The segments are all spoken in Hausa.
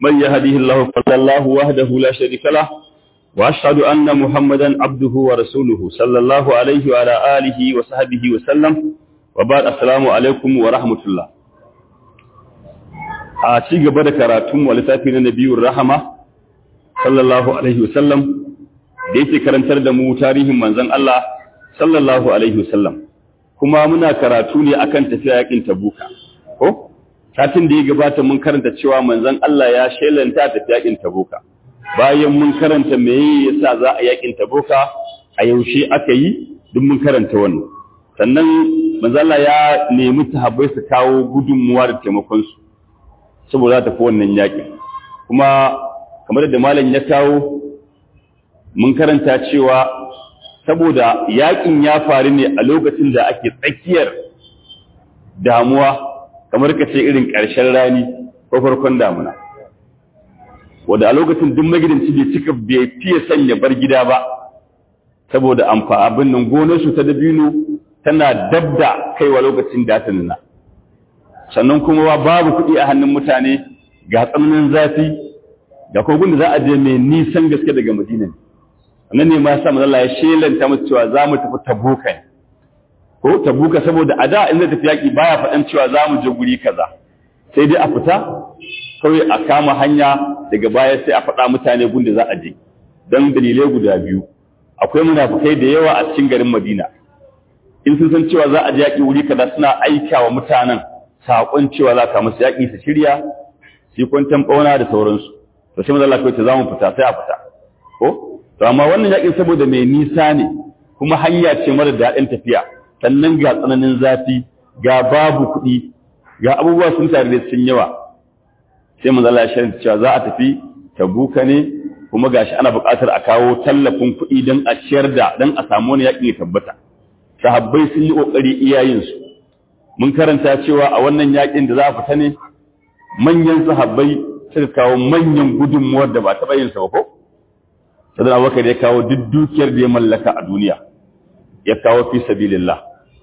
من يهده الله فلا الله وحده لا شريك له وأشهد أن محمدا عبده ورسوله صلى الله عليه وعلى آله وصحبه وسلم وبعد السلام عليكم ورحمة الله a ci gaba da karatun wa littafi na nabiyur rahama sallallahu alaihi wasallam da yake karantar da mu tarihin manzon Allah sallallahu alaihi wasallam kuma muna karatu ne akan tafiya yakin tabuka ko satin da ya gabata mun karanta cewa manzon Allah ya shelanta tafiya yakin tabuka bayan mun karanta meye yasa za a yakin tabuka a yaushe aka yi duk mun karanta wannan sannan manzon Allah ya nemi sahabbai su kawo gudunmuwa da taimakon su saboda ta fi wannan yaƙin kuma kamar da malam ya kawo mun karanta cewa saboda yaƙin ya faru ne a lokacin da ake tsakiyar damuwa kamar ka ce irin ƙarshen rani ko farkon damuna wanda a lokacin duk magidanci bai cika bai fiye sanya bar gida ba saboda amfa abin nan gonarsu ta dabino tana dabda kaiwa lokacin da ta nuna sannan kuma babu kuɗi a hannun mutane ga tsananin zafi ga kogun da za a je mai nisan gaske daga madina nan ne ma sa manzala ya shelanta musu cewa za mu tafi tabuka ne ko tabuka saboda a da in zai tafi yaƙi baya faɗan cewa za mu je guri kaza sai dai a fita kawai a kama hanya daga baya sai a faɗa mutane gun da za a je don dalilai guda biyu akwai munafukai da yawa a cikin garin madina in sun san cewa za a je yaƙi wuri kaza suna aika wa mutanen saƙon cewa za ka musu yaƙi su shirya su kwantan ɓauna da sauransu to sai mazalla kawai ce za mu fita sai a fita ko to amma wannan yaƙin saboda mai nisa ne kuma hanya ce mara daɗin tafiya sannan ga tsananin zafi ga babu kuɗi ga abubuwa sun tare da sun yawa sai mazalla ya shirin cewa za a tafi tabuka ne kuma gashi ana buƙatar a kawo tallafin kuɗi don a ciyar da don a samu wani yaƙin ya tabbata sahabbai sun yi ƙoƙari iyayensu mun karanta cewa a wannan yakin da za a fita ne manyan sahabbai suka kawo manyan gudunmuwar da ba taɓa yin sa ba ko sadan abubakar ya kawo duk dukiyar da ya mallaka a duniya ya kawo fi sabilillah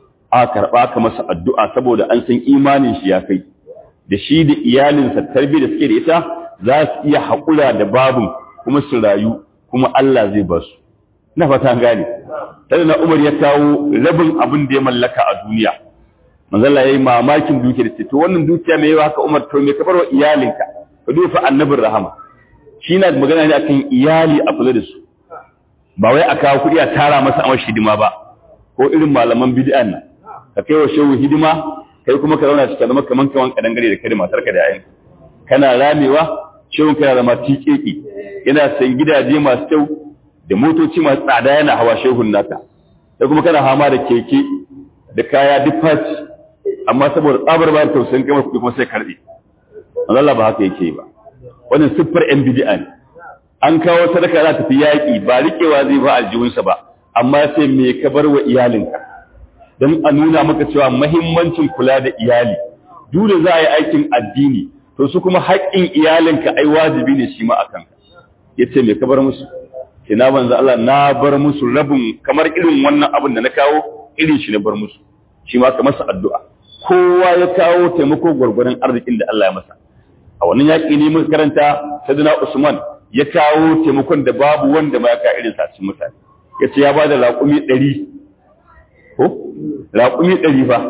a karɓa ka masa addu'a saboda an san imanin shi ya kai da shi da iyalinsa tarbi da suke da ita za su iya haƙura da babin kuma su rayu kuma Allah zai ba su ina fata gane sadan umar ya kawo rabin abin da ya mallaka a duniya manzala yayi mamakin dukiyar ce to wannan dukiya mai yawa haka Umar to me ka barwa iyalinka ka dufa annabin rahama shi na magana ne akan iyali a kula da su ba wai a kawo kuɗi a tara masa amar hidima ba ko irin malaman bid'an nan ka kai wa shehu hidima kai kuma ka zauna cikin zama kaman kaman kadan gare da kai da matar ka da yayin kana ramewa shehun kana zama tiƙeƙi yana san gidaje masu kyau da motoci masu tsada yana hawa shehun naka sai kuma kana hama da keke da kaya duk faci amma saboda tsabar bayar tausayin kamar kuɗi kuma sai karɓe Allah ba haka yake ba wannan siffar yan bid'a ne an kawo sadaka za ta fi yaƙi ba riƙewa zai ba aljihunsa ba amma sai me ka bar wa iyalinka don a nuna maka cewa mahimmancin kula da iyali dole za a yi aikin addini to su kuma haƙƙin iyalinka ai wajibi ne shi ma a kanka ya ce me ka bar musu ke na banza Allah na bar musu rabin kamar irin wannan abin da na kawo irin shi na bar musu shi ma ka masa addu'a kowa ya kawo taimako gwargwaron arzikin da Allah ya masa a wannan yaƙi ne muka karanta sadina Usman ya kawo taimakon da babu wanda ma ya ka irin sa cikin mutane ya ce ya ba da raƙumi ɗari ko raƙumi ɗari fa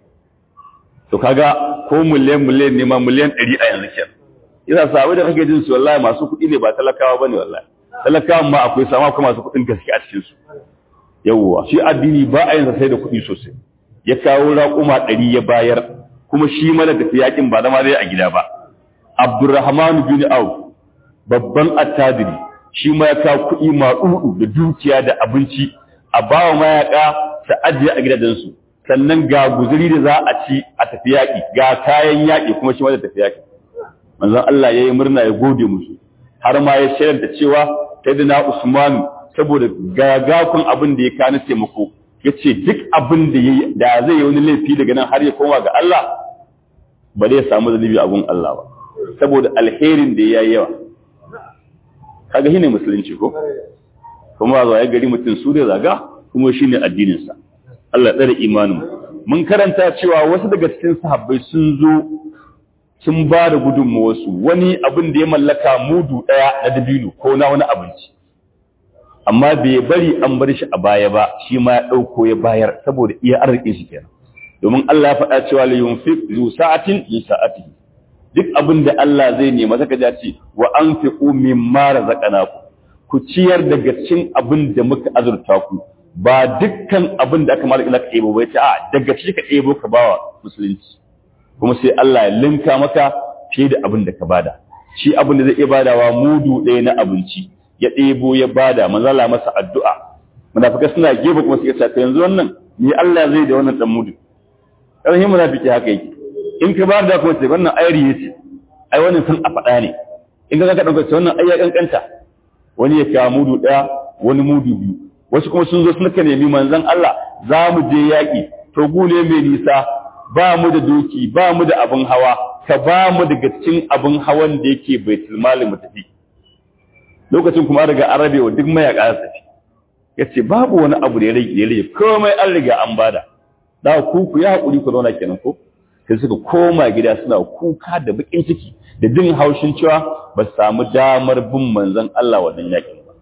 to kaga ko miliyan miliyan ne ma miliyan ɗari a yanzu kenan yasa sabai da kake jin su wallahi masu kuɗi ne ba talakawa bane wallahi talakawan ma akwai sama kuma masu kuɗin gaske a cikin su yawwa shi addini ba a yin sai da kuɗi sosai ya kawo raƙuma ɗari ya bayar kuma shi mala da yaƙin ba zama zai a gida ba abdurrahman bin auf babban attajiri shi ma ya kawo kuɗi maɗuɗu da dukiya da abinci a bawa mayaƙa su ajiye a gidajensu sannan ga guzuri da za a ci a tafi yaƙi ga kayan yaƙi kuma shi ma da tafi yaƙi manzon Allah ya yi murna ya gode musu har ma ya shayar da cewa sayyidina Usman saboda gagakun abin da ya kana taimako ya ce duk abin da ya da zai yi wani laifi daga nan har ya koma ga Allah ba zai samu zalibi a gun Allah ba saboda alherin da ya yi yawa kaga shine musulunci ko kuma zuwa ya gari mutum su da zaga kuma shine addininsa Allah tsare imanin mun karanta cewa wasu daga cikin sahabbai sun zo sun ba da gudunmawarsu wani abin da ya mallaka mudu ɗaya na dabino ko na wani abinci amma bai bari an bar shi a baya ba shi ma ya ɗauko ya bayar saboda iya arzikin shi kenan domin Allah ya faɗa cewa la yunfiq zu sa'atin li sa'atihi duk abin da Allah zai nema saka ja ce wa anfiqu mimma razaqnakum ku ciyar daga cikin abin da muka azurta ku ba dukkan abin da aka malaka ka ɗebo ba ya ce a daga cikin ka ɗebo ka bawa musulunci kuma sai Allah ya linka maka fiye da abin da ka bada shi abin da zai iya badawa mudu ɗaya na abinci ya ɗebo ya bada manzala masa addu'a munafikai suna gefe kuma suka ce yanzu wannan ni Allah zai da wannan dan mudu ƙarfin munafiki haka yake in ka bada kuma ce wannan ayari ya ce ai wannan sun a faɗa ne in ka ka ɗauka ce wannan ai ya kankanta wani ya kawo mudu ɗaya wani mudu biyu wasu kuma sun zo suka nemi manzon Allah za mu je yaƙi to gune mai nisa ba mu da doki ba mu da abin hawa ka ba mu daga cikin abin hawan da yake baitul mali mu tafi lokacin kuma daga arabewa duk mayaka su tafi yace babu wani abu da ya rage ya rage komai an riga an bada da ku ku ya hakuri ku zauna kenan ko sai suka koma gida suna kuka da bakin ciki da jin haushin cewa ba su samu damar bin manzon Allah wannan yakin ba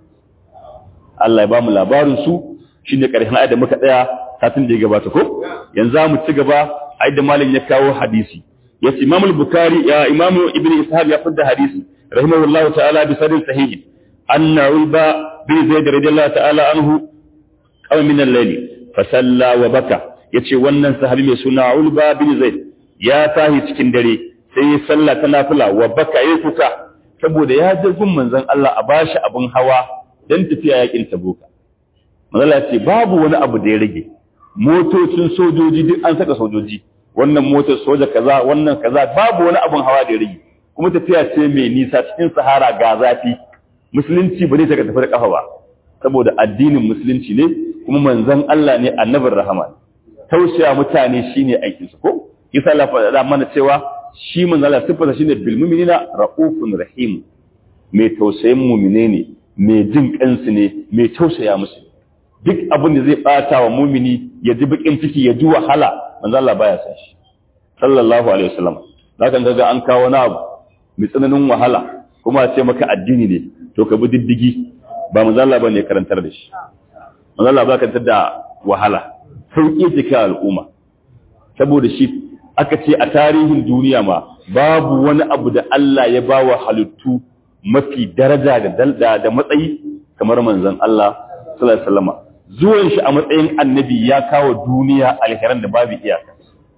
Allah ya ba mu labarin su shine karshen ayat da muka tsaya satin da ya gabata ko yanzu mu ci gaba ayat da malam ya kawo hadisi yace Imam al-Bukhari ya Imam Ibn Ishaq ya fada hadisi rahimahullahu ta'ala bi sadin sahih anna ulba bi zaid radiyallahu ta'ala anhu qaw min al-layl fa salla wa baka yace wannan sahabi mai suna ulba bin zaid ya tahi cikin dare sai ya salla ta nafila wa baka yayi kuka saboda ya je gun manzon Allah a bashi abin hawa dan tafiya yakin tabuka manzon Allah ce babu wani abu da ya rage motocin sojoji duk an saka sojoji wannan motar soja kaza wannan kaza babu wani abun hawa da ya rage kuma tafiya ce mai nisa cikin sahara ga zafi musulunci ba zai saka tafi da kafa ba saboda addinin musulunci ne kuma manzon Allah ne annabin rahama tausaya mutane shine aikin su ko isa Allah faɗa mana cewa shi manzon Allah sifarsa shine bil mu'minina raufun rahim mai tausayin mu'mine ne mai jin kansu ne mai tausaya musu duk abin da zai bata wa mumini ya ji bakin ciki ya ji wahala manzo Allah baya san shi sallallahu alaihi wasallam zaka ga an kawo na abu mai tsananin wahala kuma a ce maka addini ne to ka bi diddigi ba manzo Allah bane karantar da shi manzo Allah ba karantar da wahala sauki ce ka al'umma saboda shi aka ce a tarihin duniya ma babu wani abu da Allah ya bawa halittu mafi daraja da da matsayi kamar manzon Allah sallallahu alaihi wasallam zuwan shi a matsayin annabi ya kawo duniya alheran da babu iyaka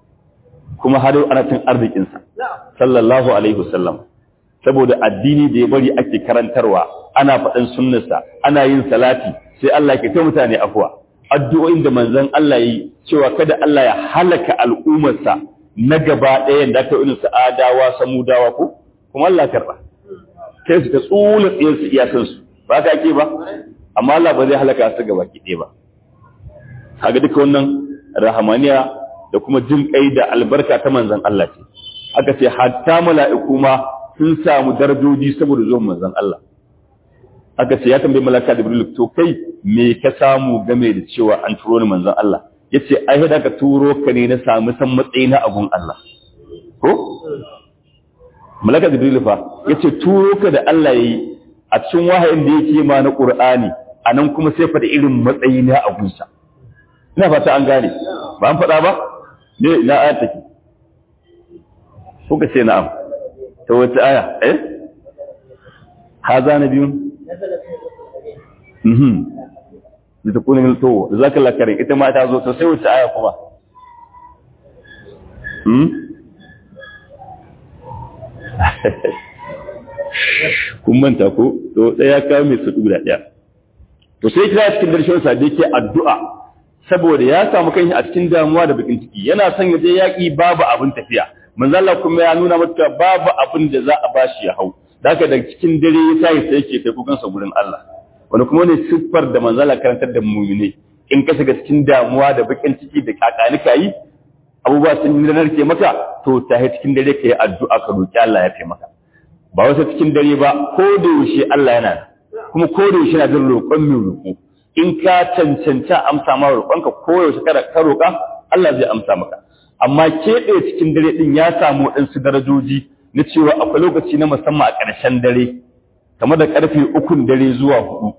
kuma har ana cin arzikinsa sallallahu alaihi wasallam saboda addini da ya bari ake karantarwa ana faɗin sunnarsa ana yin salati sai Allah ke ta mutane afuwa addu'o'in da manzon Allah yi cewa kada Allah ya halaka al'ummarsa na gaba ɗaya da aka irin su adawa samudawa ko kuma Allah karɓa kai su ta tsula tsiyar su iyakan su ba ka ake ba amma Allah ba zai halaka su gaba ki ɗaya ba kaga duka wannan rahamaniya da kuma jin kai da albarka ta manzon Allah ce aka ce hatta mala'iku ma sun samu darajoji saboda zuwan manzon Allah aka ce ya tambayi malaka Jibril to kai me ka samu game da cewa an turo ni manzon Allah yace ai hada ka turo ka ne na samu san matsayi na abun Allah ko malaka Jibril fa yace turo ka da Allah yayi a cikin wahayin da yake ma na Qur'ani anan kuma sai fa da irin matsayi na abunsa ina fata an gane ba an faɗa ba ne ina aya take kuka ce na'am ta wata aya eh haza na biyun mhm da ta kunin to zaka lakarin ita ma ta zo to sai wata aya kuma hmm kun manta ko to daya kawo mai su guda daya to sai kira cikin darshen sa da yake addu'a saboda ya samu kanshi a cikin damuwa da bakin ciki yana son ya je yaki babu abin tafiya manzo Allah kuma ya nuna mata babu abin da za a bashi ya hau daga da cikin dare ya sai sai yake kai kukan sa gurin Allah wani kuma ne siffar da manzo Allah karantar da mu'mine in ka shiga cikin damuwa da bakin ciki da kakani kai abubuwa sun yi narke maka to ta cikin dare kai addu'a ka roki Allah ya taimaka ba wasu cikin dare ba ko da yaushe Allah yana kuma ko da yaushe yana jin roƙon mai roƙo in ka cancanta amsa ma roƙonka ko yaushe kada ka roƙa Allah zai amsa maka amma keɓe cikin dare ɗin ya samu waɗansu darajoji na cewa akwai lokaci na musamman a ƙarshen dare kamar da ƙarfe ukun dare zuwa hudu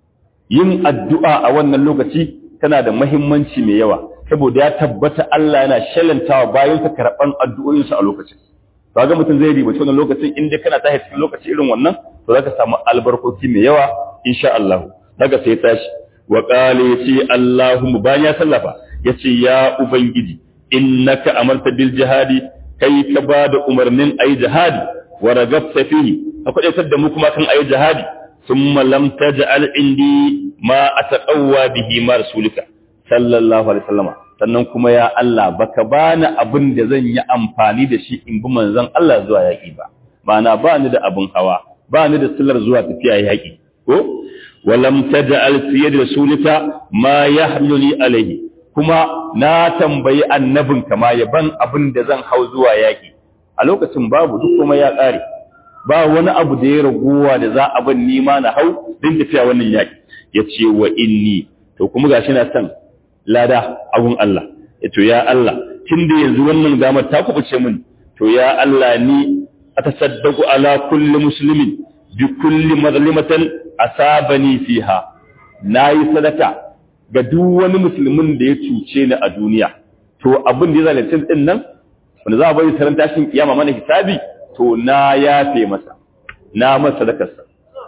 yin addu'a a wannan lokaci tana da mahimmanci mai yawa saboda ya tabbata Allah yana shalantawa bayan ka karɓan addu'o'insu a lokacin to ga mutum zai ribaci wannan lokacin in dai kana tashi cikin lokaci irin wannan to zaka samu albarkoki mai yawa insha Allah daga sai tashi wa qala yace Allahumma bayan ya sallafa yace ya ubangiji innaka amarta bil jihadi kai ka bada umarnin ayi jihadi wa ragabta fihi akwai da mu kuma kan ayi jihadi thumma lam taj'al indi ma ataqawwa bihi ma rasulika sallallahu alaihi wasallama sannan kuma ya Allah baka bani abin da zan yi amfani da shi in bi manzon Allah zuwa yaki ba ma'ana ba ni da abin hawa ba ni da sillar zuwa tafiya yaki ko walam taj'al fi yadi rasulika ma yahmiluni alaihi kuma na tambayi annabin kama ya ban abin da zan hau zuwa yaki a lokacin babu duk kuma ya ƙare ba wani abu da ya raguwa da za a ban nima na hau din tafiya wannan yaki ya ce wa inni to kuma gashi na san lada abun Allah ya to ya Allah tun da yanzu wannan damar ta kubuce min to ya Allah ni atasaddaqu ala kulli muslimin bi kulli mazlimatan asabani fiha nayi sadaka ga duk wani musulmin da ya cuce ni a duniya to abin da ya zalunci din nan wanda za a bari taron tashin kiyama mana hisabi to na yafe masa na masa sadakarsa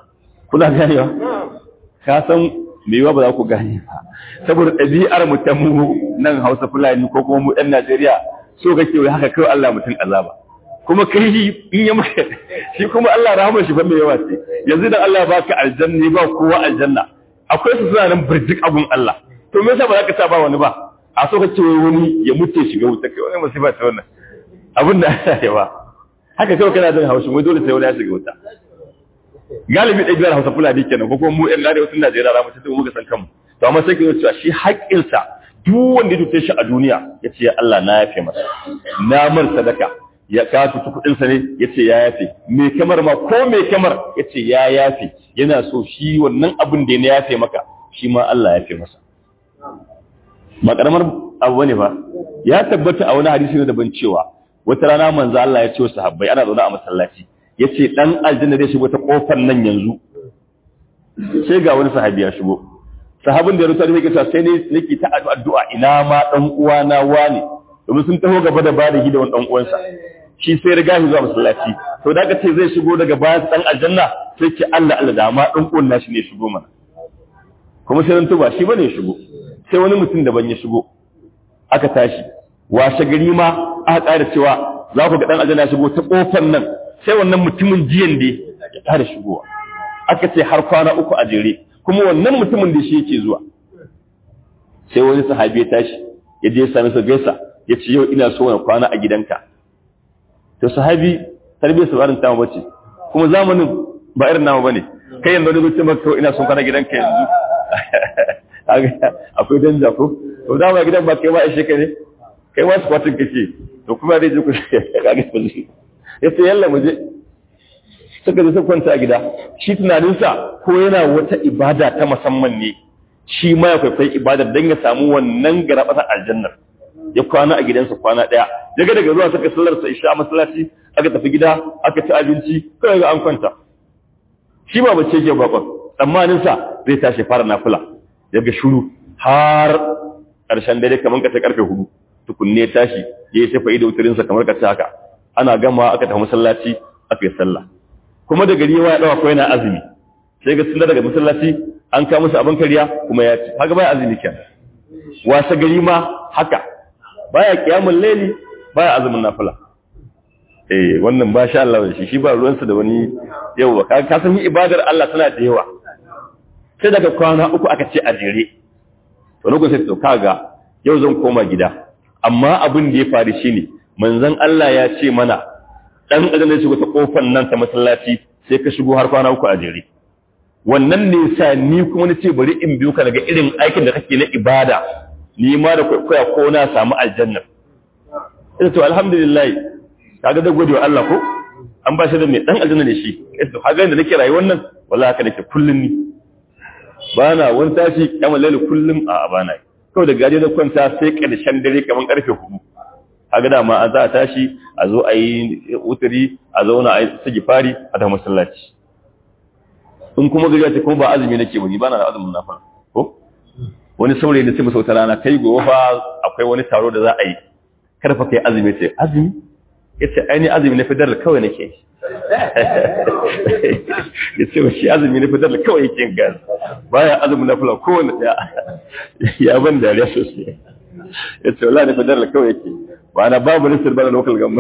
kuna ganewa ka san me ba za ku gane ba saboda ɗabi'ar mu ta mu nan Hausa Fulani ko kuma mu ɗan Najeriya so kake wai haka kai Allah mutum azaba kuma kai in ya maka shi kuma Allah rahama shi fa mai yawa ce yanzu da Allah baka aljanna ba kowa aljanna akwai su suna nan birjik abun Allah to me yasa ba za ka sa ba wani ba a so kake wai wani ya mutu shiga wuta kai wani musiba ta wannan abin da Allah ya ba haka kawai kana jin haushin wai dole sai wani ya shiga wuta galibi ɗaya biyar hausa fulani kenan ko kuma mu ɗan gane wasu Najeriya za mu ci muka san kanmu to amma sai ka cewa shi haƙƙinsa duk wanda ya tuce shi a duniya ya ce Allah na yafe masa na mar sadaka ya ka tutu kuɗinsa ne ya ce ya yafe me kamar ma ko me kamar ya ce ya yafe yana so shi wannan abin da ya yafe maka shi ma Allah ya yafe masa ba karamar abu ne ba ya tabbata a wani hadisi ne daban cewa wata rana manzo Allah ya ce wa sahabbai ana zaune a masallaci yace dan aljanna zai shigo ta kofar nan yanzu sai ga wani sahabi ya shigo sahabin da ya rubuta yake cewa sai ne nake ta addu'a ina ma dan uwa na wani domin sun taho gaba da bada gida wani dan uwansa shi sai riga shi zuwa masallaci to da aka ce zai shigo daga bayan dan aljanna sai ce Allah Allah da ma dan uwan nashi ne shigo mana kuma sai nan tuba shi bane ya shigo sai wani mutum daban ya shigo aka tashi washe gari ma aka ƙara cewa za ku ga dan aljanna shigo ta kofar nan sai wannan mutumin jiyan da ya ƙara shigowa aka ce har kwana uku a jere kuma wannan mutumin da shi yake zuwa sai wani sahabi ya tashi ya je sami sa gaisa ya ce yau ina so na kwana a gidanka to sahabi tarbiyyar sabarin ta bace kuma zamanin ba irin namu bane kai yanzu wani zuci maka ina son kwana gidanka yanzu akwai danja ko to da ba gidan ba kai ma ishe ka ne kai ma su kwatin kake to kuma dai je ku kage ba zai ya ce yalla mu je suka je suka kwanta a gida shi tunaninsa ko yana wata ibada ta musamman ne shi ma ya kwaikwayi ibadar don ya samu wannan garabatar aljannar ya kwana a gidansa kwana ɗaya daga daga zuwa suka sallarsa isha masallaci aka tafi gida aka ci abinci kawai ga an kwanta shi ba bace ke bakon tsammaninsa zai tashi fara nafila ya ga shuru har ƙarshen dare kamar ka ta karfe hudu tukunne tashi ya yi shafa ido wutarinsa kamar ka ta haka ana gama aka tafi masallaci aka yi sallah kuma da gari ya dawa ko yana azumi sai ga sun daga masallaci an kawo musu abin kariya kuma ya ci haka baya azumi kenan wasa gari ma haka baya kiyamul laili baya azumin nafila eh wannan ba sha Allah shi shi ba ruwansa da wani yawa ka ka san ibadar Allah tana da yawa sai daga kwana uku aka ce a jere to lokacin to kaga yau zan koma gida amma abin da ya faru shine manzon Allah ya ce mana dan adam zai shigo ta kofar nan ta masallaci sai ka shigo har kwana uku a jere wannan ne sa ni kuma ni ce bari in biyo ka daga irin aikin da kake na ibada ni ma da kwaikwaya ko na samu aljanna ita to alhamdulillah kaga da gode wa Allah ko an ba shi da mai dan aljanna ne shi ita to kaga da nake rayuwar nan wallahi haka nake kullun ni bana wani tashi kamar lalle kullum a bana kawai da gaje da kwanta sai karshen dare kamar karfe 4 kaga dama an za a tashi a zo a yi uturi a zauna a yi sagi fari a ta masallaci in kuma gari ta kuma ba azumi nake ba ni ba na azumin nafila ko wani saurayi ne sai mu sauta rana kai gobe fa akwai wani taro da za a yi karfa kai azumi ce azumi yace aini azumi na fidar kawai nake yace ba shi azumi na fidar kawai yake yin gas baya azumi na fula kowanne daya ya ban dariya sosai yace wallahi na fidar kawai yake ba na babu listar bana local gamma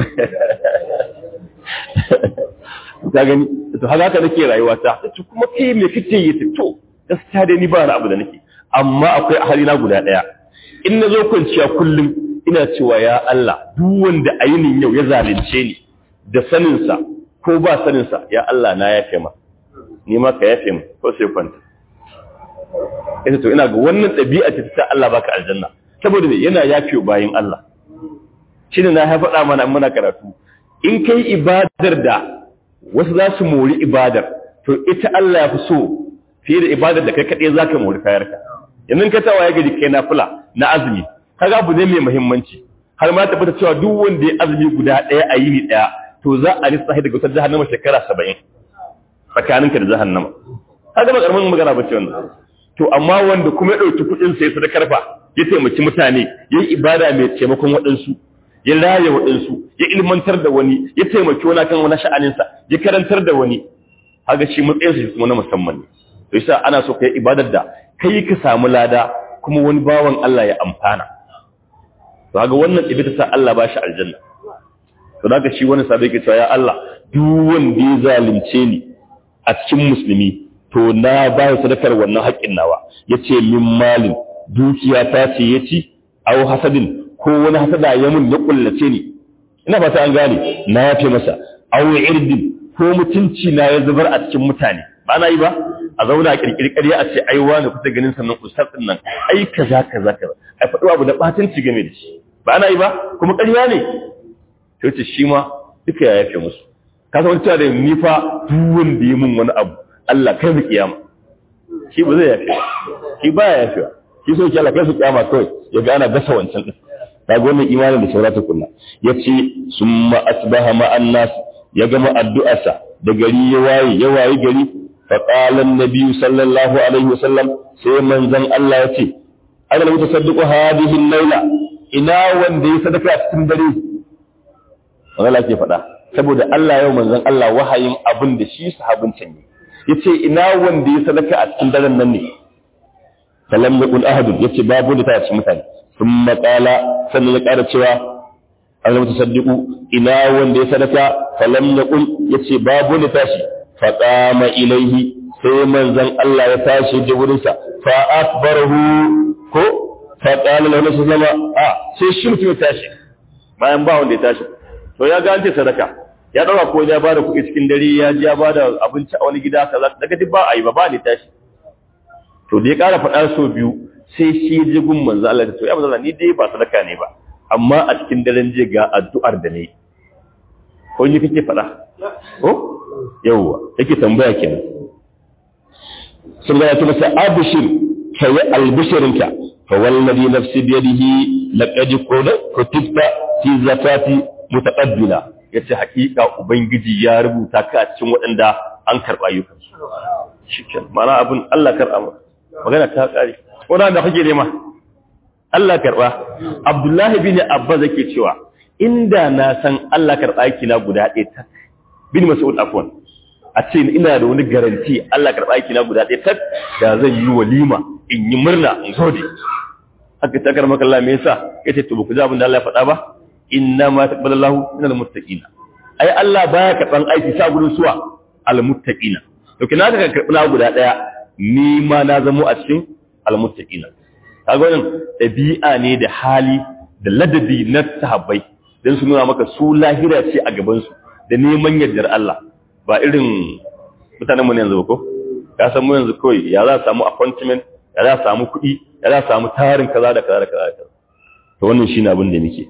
ka gani to haka haka nake rayuwa ta to kuma kai me kake yi to gaskiya dai ni ba na abu da nake amma akwai ahali na guda daya in na zo kwanciya kullum ina cewa ya Allah duk wanda ainin yau ya zalunce ni da saninsa ko ba saninsa ya Allah na yafe ma ni ma ka yafe mu ko sai kwanta ita to ina ga wannan ɗabi'a ce ta Allah baka aljanna saboda me yana yafe bayin Allah shine na ya faɗa mana muna karatu in kai ibadar da wasu za su mori ibadar to ita Allah ya fi so fiye da ibadar da kai kaɗai za ka mori kayarka yanzu ka tawaye gari kai na fula na azumi kaga abu ne mai muhimmanci har ma tabbata cewa duk wanda ya azumi guda ɗaya a yini ɗaya to za a lissafi daga wutar jahannama shekara saba'in tsakaninka da jahannama kaga ba karamin magana ba ce wannan to amma wanda kuma ya ɗauki kuɗin sai sadakar fa ya taimaki mutane ya yi ibada mai taimakon waɗansu ya raya waɗansu ya ilmantar da wani ya taimaki wani kan wani sha'aninsa ya karantar da wani haka shi matsayinsa shi kuma na musamman ne to yasa ana so kai ibadar da kai ka samu lada kuma wani bawan Allah ya amfana to haka wannan ibita sa Allah ba shi aljanna to haka shi wani sabai ke cewa ya Allah duk wanda ya zalunce ni a cikin musulmi to na ba ya sadakar wannan haƙƙin nawa yace min malin dukiya ta ce yaci aw hasadin ko wani hasada ya mun ya kullace ni ina fata an gane na yafe masa aw irdin ko mutunci na ya zubar a cikin mutane ba na yi ba a zauna a kirkiri ƙarya a ce ai wani kusa ganin sannan ustaz din nan ai kaza kaza kaza ai faɗi abu da batanci game da shi ba na yi ba kuma ƙarya ne to ce shi ma duka ya yafe musu ka san cewa da ni fa duk wanda ya mun wani abu Allah kai mu kiyama shi ba zai yafe shi ba ya yafe shi so ki Allah kai su kiyama kawai ya ga ana gasa wancan din kaga wannan imanin da saurata kunna yace summa asbaha ma'an nas ya gama addu'arsa da gari ya waye ya waye gari fa qala an-nabi sallallahu alaihi wasallam sai manzon Allah yace ana da mutasaddiqu hadhihi al-laila ina wanda ya sadaka a cikin dare Allah ke faɗa saboda Allah yau manzon Allah wahayin abin da shi sahabin can ne yace ina wanda ya sadaka a cikin daren nan ne falam yaqul ahad yace babu da ta cikin mutane thumma qala sannan ya ƙara cewa Allah mutasaddiqu ina wanda ya sadaka falam yaqul yace babu da tashi fa qama ilaihi sai manzon Allah ya tashi da wurin sa fa akbarahu ko fa qala lahu sallama a sai shi mutum ya tashi bayan ba wanda ya tashi to ya ga an ce sadaka ya dauka ko ya bada kuɗi cikin dare ya ji ya bada abinci a wani gida kaza daga duk ba a yi ba ba ne tashi to da ya ƙara faɗa so biyu sai shi ya ji gun manzo Allah to ya manzo Allah ni dai ba sadaka ne ba amma a cikin daren je ga addu'ar da ne ko ni kake faɗa ko yawwa yake tambaya kenan sun ga ya tuna sai abshir kai albishirinka fa wallazi nafsi biyadihi laqad qula kutibta fi zakati mutaqabbila yace hakika ubangiji ya rubuta ka a cikin waɗanda an karba ayyukan su shikin mana abin Allah karba maka magana ta kare wannan da kake nema Allah karba Abdullahi bin Abbas yake cewa inda na san Allah karba aiki na guda ɗaya tak bin Mas'ud afwan a ce ina da wani garanti Allah karba aiki na guda ɗaya tak da zan yi walima in yi murna in gode haka ta karmaka Allah me yasa yace to ku ji abin da Allah ya faɗa ba inna ma taqabbalallahu minal muttaqin ai Allah baya karban aiki sa gurin suwa al muttaqin to kina ka karbi na guda daya ni ma na zamo a cikin al muttaqin kaga wannan dabi'a ne da hali da ladabi na sahabbai dan su nuna maka su lahira ce a gaban su da neman yardar Allah ba irin mutanen mu ne yanzu ko ka san mu yanzu kawai ya za samu appointment ya za samu kuɗi ya za samu tarin kaza da kaza da kaza da kaza to wannan shine abin da nake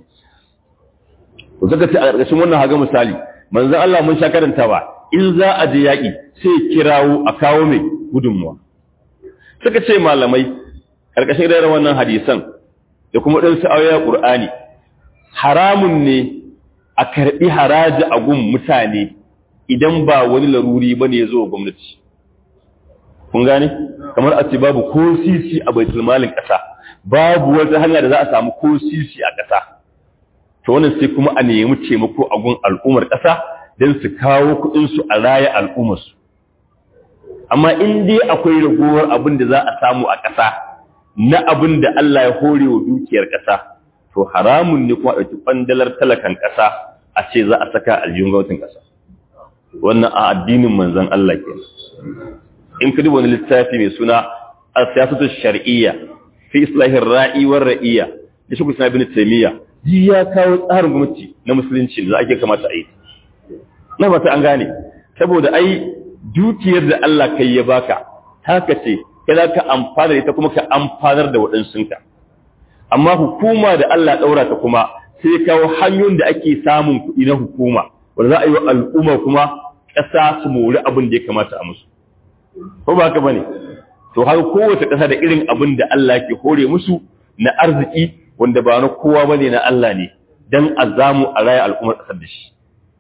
to saka ce a ƙarƙashin wannan haga misali manzon Allah mun sha karantawa in za a je yaƙi sai kirawo a kawo mai gudunmuwa suka ce malamai ƙarƙashin irin wannan hadisan da kuma ɗan sa'ayoyin Qur'ani haramun ne a karɓi haraji a gun mutane idan ba wani laruri ba ne ya zo gwamnati kun gane kamar a ce babu ko sisi a baitul malin ƙasa babu wata hanya da za a samu ko sisi a ƙasa to wannan sai kuma a nemi taimako a gun al'ummar ƙasa don su kawo kuɗinsu a raya al'ummarsu amma in dai akwai ragowar abin da za a samu a ƙasa na abin da Allah ya hore wa dukiyar ƙasa to haramun ne kuma ɗauki ɓandalar talakan ƙasa a ce za a saka aljihun gwamnatin ƙasa wannan a addinin manzon Allah ke in ka duba wani littafi mai suna al-siyasatu shar'iyya fi islahin ra'i war ra'iyya da shi kusa bin taymiya ji ya kawo tsarin gwamnati na musulunci da ake kamata a yi na fata an gane saboda ai dukiyar da Allah kai ya baka haka ce kai za ka amfana da ita kuma ka amfanar da waɗansunka amma hukuma da Allah ɗaura ta kuma sai ya kawo hanyoyin da ake samun kuɗi na hukuma wanda za a yi wa al'umma kuma ƙasa su mori abin da ya kamata a musu ko ba haka bane to har kowace ƙasa da irin abin da Allah ke hore musu na arziki wanda ba na kowa bane na Allah ne dan azamu a raya al'ummar ƙasar da shi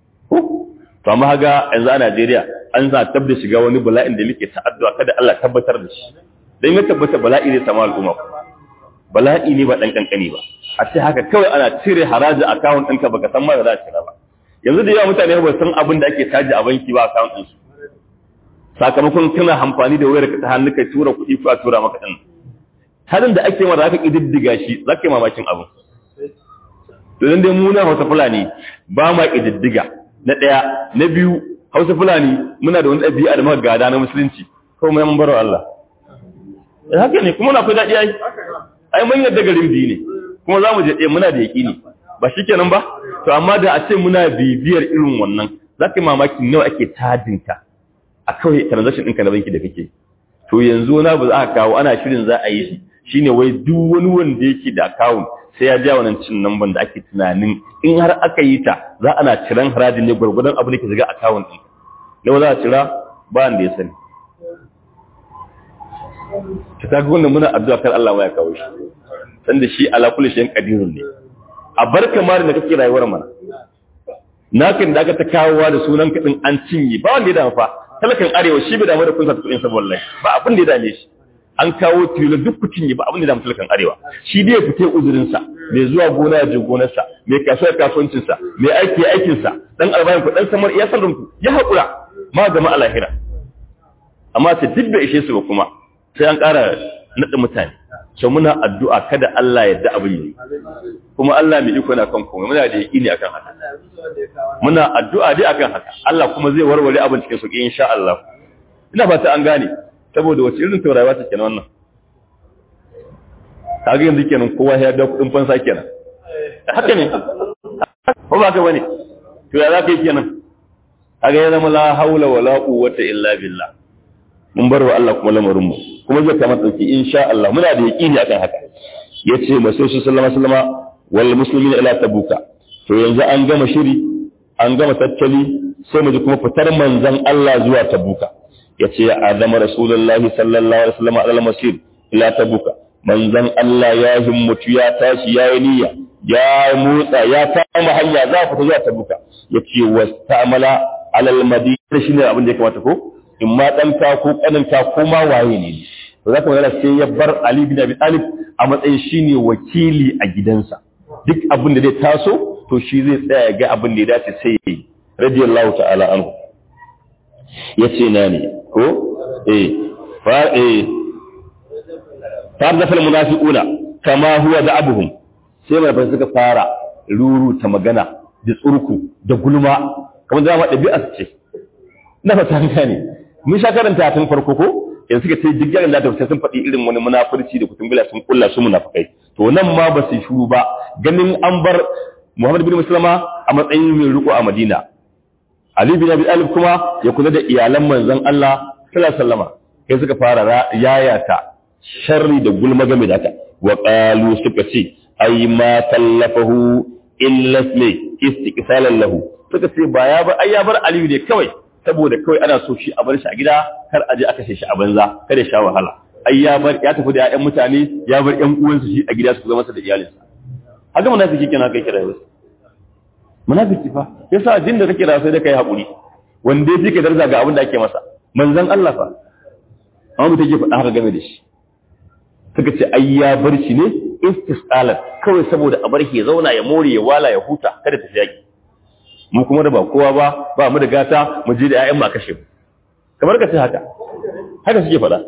to amma haga yanzu a Najeriya an za tabda shiga wani bala'in da muke ta addu'a kada Allah tabbatar da shi dan ya tabbata bala'i ne sama al'umma bala'i ne ba dan kankani ba a ce haka kawai ana cire haraji account ɗinka baka san ma da za a cira ba yanzu da yawa mutane ba san abin da ake caji a banki ba account ɗinsu sakamakon kana amfani da wayar ka ta hannu kai tura kuɗi ko a tura maka ɗin halin da ake mara zaka ƙididdiga shi za ka yi mamakin abin to dan dai mu na Hausa Fulani ba ma ƙididdiga na ɗaya na biyu Hausa Fulani muna da wani ɗabi'a da muka gada na musulunci ko mu yan baro Allah eh haka ne kuma na akwai daɗi ai ai mun yadda garin biyu ne kuma za mu je ɗaya muna da yaƙini ba shikenan ba to amma da a ce muna bibiyar irin wannan za ka yi mamaki nawa ake tajinka a kawai transaction ɗinka na banki da kake to yanzu na ba za a kawo ana shirin za a yi shi shine wai duk wani wanda yake da account sai ya ja wannan cin namban da ake tunanin in har aka yi ta za ana ciran harajin ne gwargwadon abin da ke shiga account ɗin nawa za a cira ba wanda ya sani ta kaga wannan muna addu'a kar Allah ma ya kawo shi san da shi ala kulli shay'in qadirun ne a bar kamar da kake rayuwar mana nakin da aka ta kawowa da sunan kadin an cinye ba wanda ya damu fa talakan arewa shi bai damu da kunsa kudin sa wallahi ba abin da ya dame shi an kawo tilo duk ku cinye ba abin da ya damu talakan arewa shi dai ya fite uzurin sa mai zuwa gona ya je gonar sa mai kasuwar kasuwancin sa mai aiki aikin sa dan albayan ku dan samar ya san ku ya hakura ma gama alahira amma sai duk da ishe su ba kuma sai an ƙara nada mutane so muna addu'a kada Allah ya da abin yi kuma Allah mai iko na kan komai muna da yaqini akan haka muna addu'a dai akan haka Allah kuma zai warware abin cikin sauki insha Allah ina fata an gane saboda wace irin taurawa take kenan wannan kaga yanzu kenan kowa ya da kudin fansa kenan haka ne ko ba ka bane to ya zaka yi kenan kaga ya zama la haula wala quwwata illa billah mun bar wa Allah kuma lamarin mu kuma zai kama dauki insha Allah muna da yaqini akan haka yace masu sallama sallama wal muslimina ila tabuka to yanzu an gama shiri an gama tattali sai mu ji kuma fitar manzon Allah zuwa tabuka yace azama rasulullahi sallallahu alaihi wasallam ala masir ila tabuka manzon Allah ya himmatu ya tashi ya yi niyya ya motsa ya kama hanya za fita zuwa tabuka yace wastamala alal madina shine abin da ya kamata ko in ma ɗanka ko ƙaninka ko ma waye ne to za ka magana sai ya bar Ali bin Abi Talib a matsayin shine wakili a gidansa duk abin da zai taso to shi zai tsaya ya ga abin da ya dace sai ya yi radiyallahu ta'ala anhu yace na ne ko eh fa eh fa da fal munafiquna kama huwa da abuhum sai mai suka fara ruru ta magana da tsurku da gulma kamar da ma ɗabi'a ce na fata ne mun sha karanta tun farko ko yanzu suka ce duk yaran da ta sun faɗi irin wani munafurci da kutumbula sun kulla su munafikai to nan ma ba su shuru ba ganin an bar Muhammad bin Muslima a matsayin mai riko a Madina Ali bin Abi Talib kuma ya kula da iyalan manzon Allah sallallahu alaihi wasallama kai suka fara yayata sharri da gulma game da haka wa qalu suka ce ay ma tallafahu illa istiqsalan lahu suka ce ba ya bar ai ya bar Ali ne kawai saboda kawai ana so shi a bar shi a gida kar aje aka shi a banza kada ya sha wahala ai ya bar ya tafi da ƴaƴan mutane ya bar ƴan uwansa shi a gida su zama masa da iyalinsa haka munafiki kenan kai kira wasu munafiki fa yasa addinin da kake da sai da kai hakuri wanda ya fike daraja ga abin da ake masa manzon Allah fa amma mutum ke faɗa haka game da shi suka ce ai ya bar shi ne istisalat kawai saboda a bar shi ya zauna ya more ya wala ya huta kada ta yaki mu kuma da ba kowa ba ba mu da gata mu je da ƴaƴan mu a kashe mu kamar ka ce haka haka suke faɗa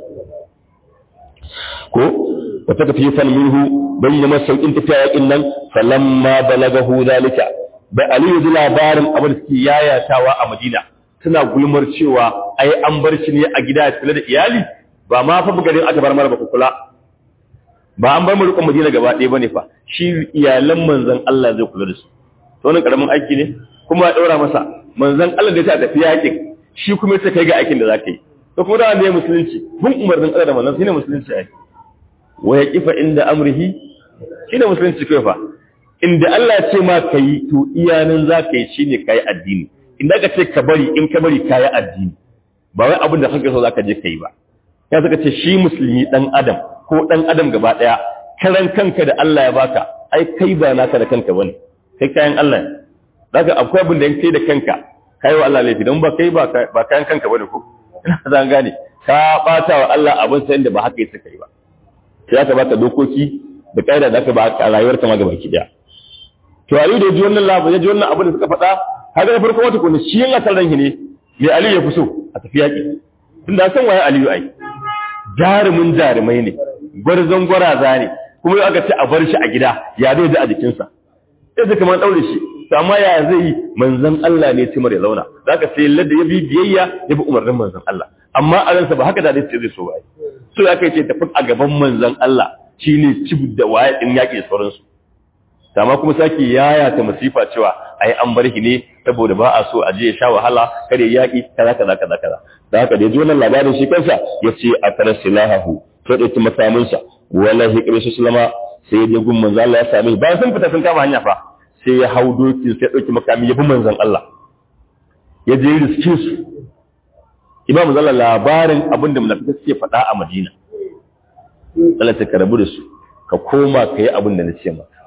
ko wata ka fiye fan minhu bayyana masa sauƙin tafiya yaƙin nan falamma balagahu zalika bai aliyu ji labarin abin da suke yayatawa a madina suna gulmar cewa ai an bar shi ne a gida ya kula da iyali ba ma fa garin aka bar mara ba kula ba an bar mu rukun madina gaba ɗaya bane fa shi iyalan manzon Allah zai kula da su to wannan karamin aiki ne kuma ya daura masa manzon Allah da ya tafi yakin shi kuma sai kai ga aikin da zaka yi to kuma da ne musulunci bin umarnin Allah da manzon shine musulunci ai wa yaqifa inda amrihi shine musulunci kai fa inda Allah ya ce ma kai to iyanan zaka yi shine kai addini inda aka ce ka bari in ka bari kai addini ba wai abin da kake so zaka je kai ba ya saka ce shi musulmi dan adam ko dan adam gaba daya karan kanka da Allah ya baka ai kai ba naka da kanka bane kai kayan Allah ne daga akwai abin da in kai da kanka kai wa Allah laifi don ba kai ba ba kayan kanka bane ko ina zan gane ka bata wa Allah abin sai da ba haka yake kai ba sai aka baka dokoki da kaida da aka baka a rayuwar ka ma gaba ki daya to Ali da ji wannan labarin ya ji wannan abin da suka faɗa kaga da farko wata kuma shi yin asal ranki ne me Ali ya fi so a tafi yaki tunda san waye Aliyu ai jarumin jarumai ne gwarzon gwaraza ne kuma yau aka ce a bar shi a gida ya zai ji a jikinsa sai zai kamar ɗaure shi amma ya zai yi manzan Allah ne timar ya zauna za ka sai ladda ya bi biyayya ya bi umarnin manzan Allah amma a ransa ba haka da zai zai so ba so ya kai ce tafi a gaban manzan Allah shi ne cib da waye ɗin yaƙi da sauransu amma kuma sake yaya ta masifa cewa ai an bar shi ne saboda ba a so a je ya sha wahala kada ya yaƙi kaza kaza kaza kaza da haka da ya ji wannan labarin shi kansa ya ce a tara silahahu sai ɗauki makaminsa wala hikir su sulama sai ya gun manzan Allah ya same bayan sun fita sun kama hanya fa sai ya hau dokin sai ya ɗauki makami ya bi manzan Allah ya je riske su imam manzan Allah labarin abin da munafika suke faɗa a Madina Allah ta karabu da su ka koma ka yi abin da na ce maka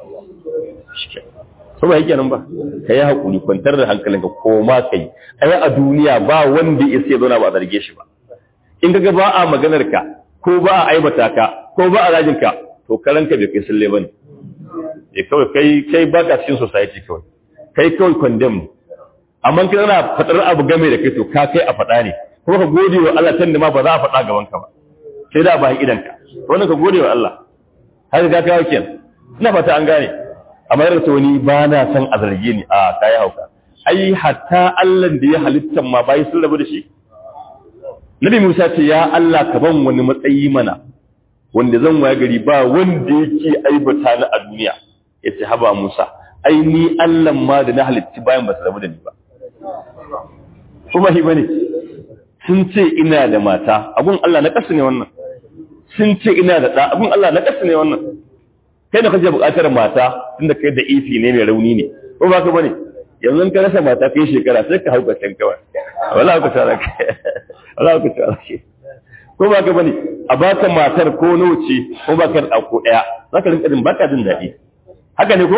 so ba yake nan ba ka yi haƙuri kwantar da hankalinka koma ka yi ai a duniya ba wanda ya sai zauna ba a zarge shi ba in ka ga ba a maganar ka ko ba a aibata ka ko ba a rajin ka to karanka bai kai sulle bane eh kawai kai kai ba ka cikin society kawai kai kawai condemn amma kin ana fadar abu game da kai to ka kai a fada ne kuma ka gode wa Allah tunda ma ba za a fada gaban ka ba sai da bayan idan ka wannan ka gode wa Allah har ga kawo kenan ina fata an gane amma yarda wani ba na san a zarge ni a kai hauka ai hatta Allah da ya halittan ma bai sun rabu da shi Nabi Musa ce ya Allah ka ban wani matsayi mana wanda zan waya gari ba wanda yake aibata ni a duniya yace haba Musa ai ni Allah ma da na halitti bayan ba su rabu da ni ba kuma hi bane sun ce ina da mata abun Allah na kasu ne wannan sun ce ina da da abun Allah na kasu ne wannan kai da kaje buƙatar mata tunda kai da ifi ne mai rauni ne ko ba ka bane yanzu ka rasa mata kai shekara sai ka hauka can kawai wala ka tsara kai wala ka tsara kai ko ba ka bane a baka matar ko noce ko baka da ko daya zaka rinka jin baka jin dadi haka ne ko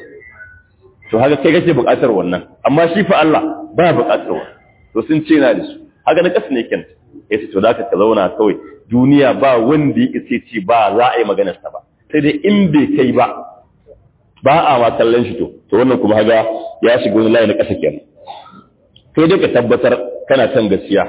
to haka kai kake buƙatar wannan amma shi fa Allah ba buƙatar wannan to sun ce na da su haka na kasu ne ken yace to zaka ka zauna kawai duniya ba wanda ya ce ci ba za a yi maganar sa ba sai dai in bai kai ba ba a ma kallon shi to to wannan kuma haga ya shiga wani layi na ƙasa kenan kai dai ka tabbatar kana kan gaskiya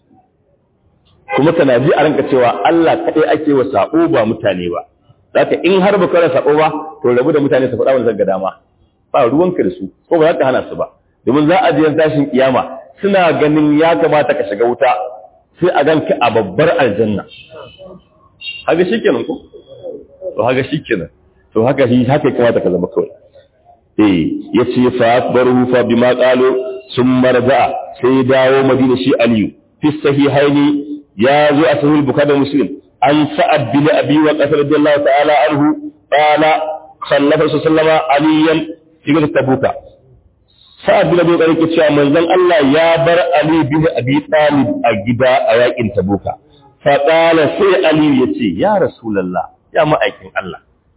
kuma kana ji a ranka cewa Allah kaɗai ake wa sabo ba mutane ba zaka in har ba kara sabo ba to rabu da mutane su faɗa wani zanga dama ba ruwanka da su ko ba za ka hana su ba domin za a je tashin kiyama suna ganin ya kamata ka shiga wuta sai a ganka a babbar aljanna haka shikenan ko to haka shikenan to haka shi haka ya kamata ka zama kawai eh yace fa akbaru fa bima qalu summa raja'a sai dawo madina shi aliyu fi sahihaini ya zo a sahih bukhari da muslim an sa'ad bin abi wa qasr radiyallahu ta'ala anhu qala sallafa sallama aliyan fi tabuka sa'ad bin abi qarin cewa manzon Allah ya bar ali bin abi talib a gida a yakin tabuka fa qala sai ali yace ya rasulullah ya ma'aikin Allah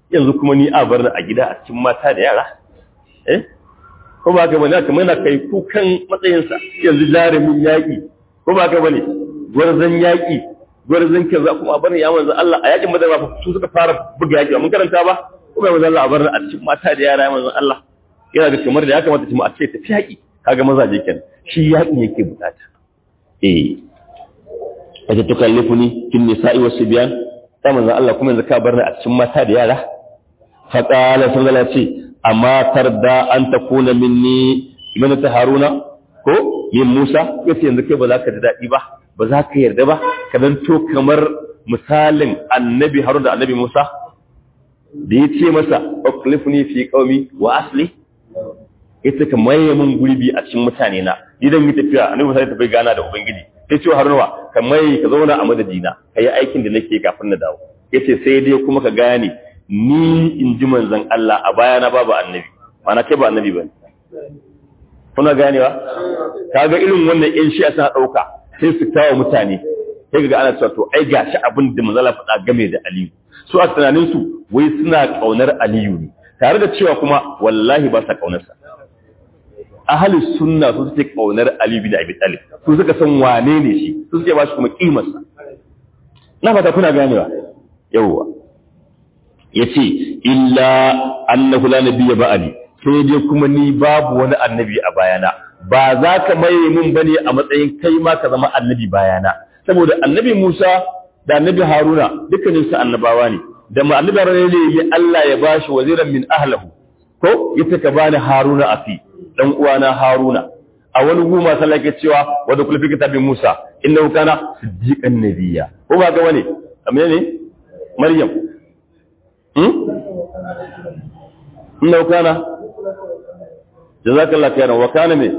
yanzu kuma ni a bar a gida a cikin mata da yara eh ko ba ka bane kamar na kai kukan matsayinsa yanzu jarumin yaƙi ko ba ka bane gwarzon yaƙi gwarzon kaza kuma bar ya manzo Allah a yaƙin madara ba su suka fara buga yaƙi mun karanta ba ko ba manzo Allah a bar a cikin mata da yara manzo Allah yana da kamar da ya kamata mu a ce tafi yaƙi kaga mazaje kenan shi yaƙi yake bukata eh wace tukallifuni kin nisa'i was sibyan sai manzo Allah kuma yanzu ka bar ni a cikin mata da yara fa qala sallallahu alaihi ce amma tarda an takuna minni ibn haruna ko yin musa yace yanzu kai ba za ka ji dadi ba ba za ka yarda ba ka to kamar misalin annabi haruna da annabi musa da ya ce masa uklifni fi qaumi wa asli ita ka maye mun gurbi a cikin mutane na idan yi tafiya annabi musa ya tafi gana da ubangiji sai ce haruna ka maye ka zauna a madadina ka yi aikin da nake kafin na dawo yace sai dai kuma ka gane ni in ji manzon Allah a baya na babu annabi mana kai ba annabi bane kuna ganewa kaga irin wannan in shi sa dauka sai su tawo mutane sai ga ana cewa to ai gashi abin da manzon Allah faɗa game da Aliyu su a tunanin su wai suna kaunar Aliyu ne tare da cewa kuma wallahi ba sa kaunar sa ahli sunna su suke kaunar Ali bin Abi Talib su suka san wane ne shi su suke ba shi kuma kimar sa na fata kuna ganewa yawwa yace illa annahu la nabiyya ba'ali sai dai kuma ni babu wani annabi a bayana ba za ka maye mun bane a matsayin kai ma ka zama annabi bayana saboda annabi Musa da annabi Haruna dukkanin su annabawa ne da ma annabi Haruna ne Allah ya bashi waziran min ahlihi ko yace ka bani Haruna afi dan uwana Haruna a wani guma sallah ke cewa wa da kulfi kitabin Musa innahu kana siddiqan nabiyya ko ba ga wani amma ne Maryam hmm innahu kana jazakallahu khairan wa kana me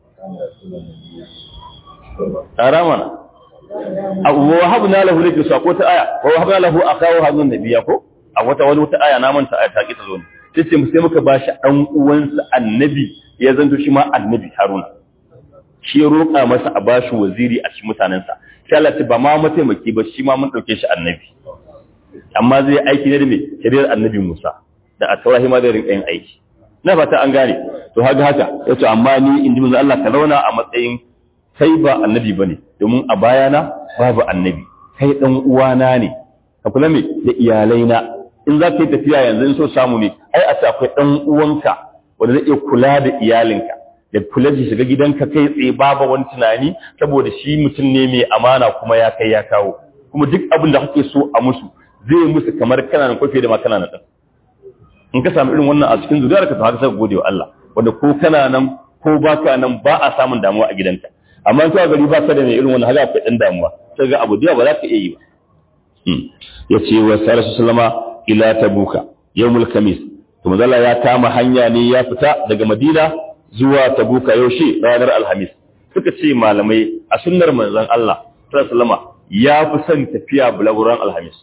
aramana wa habna lahu likra ko ta aya wa habna lahu akahu hadun nabiyya ko a wata wani wata aya na manta aya ta ki ta zo ne sai sai muka bashi dan uwansa annabi ya zanto shi ma annabi Haruna shi ya roƙa masa a bashi waziri a cikin mutanensa sai Allah ba ma mataimaki ba shi ma mun dauke shi annabi amma zai aiki ne da me shari'ar annabi Musa da a taurahi ma zai rinka yin aiki na fata an gane to haka haka yace amma ni in ji manzo Allah ka zauna a matsayin kai ba annabi bane domin a bayana babu annabi kai dan uwana ne ka kula me da iyalaina in za ka yi tafiya yanzu in so samu ne ai a ce akwai dan uwanka wanda zai iya kula da iyalinka da kula da shiga gidanka kai tsaye babu wani tunani saboda shi mutum ne mai amana kuma ya kai ya kawo kuma duk abin da kake so a musu zai musu kamar kana nan kofi da ma kana nan in ka samu irin wannan a cikin zuriyar ka to haka sai gode wa Allah wanda ko kana nan ko baka nan ba a samun damuwa a gidanka amma in ka gari ba ka da mai irin wannan haka akwai dan damuwa sai ga abu da ba za ka iya yi ba yace wa sallallahu sallama ila tabuka yawmul khamis to manzala ya kama hanya ne ya fita daga madina zuwa tabuka yaushe ranar alhamis suka ce malamai a sunnar manzon Allah sallama ya fi son tafiya bulaguran alhamis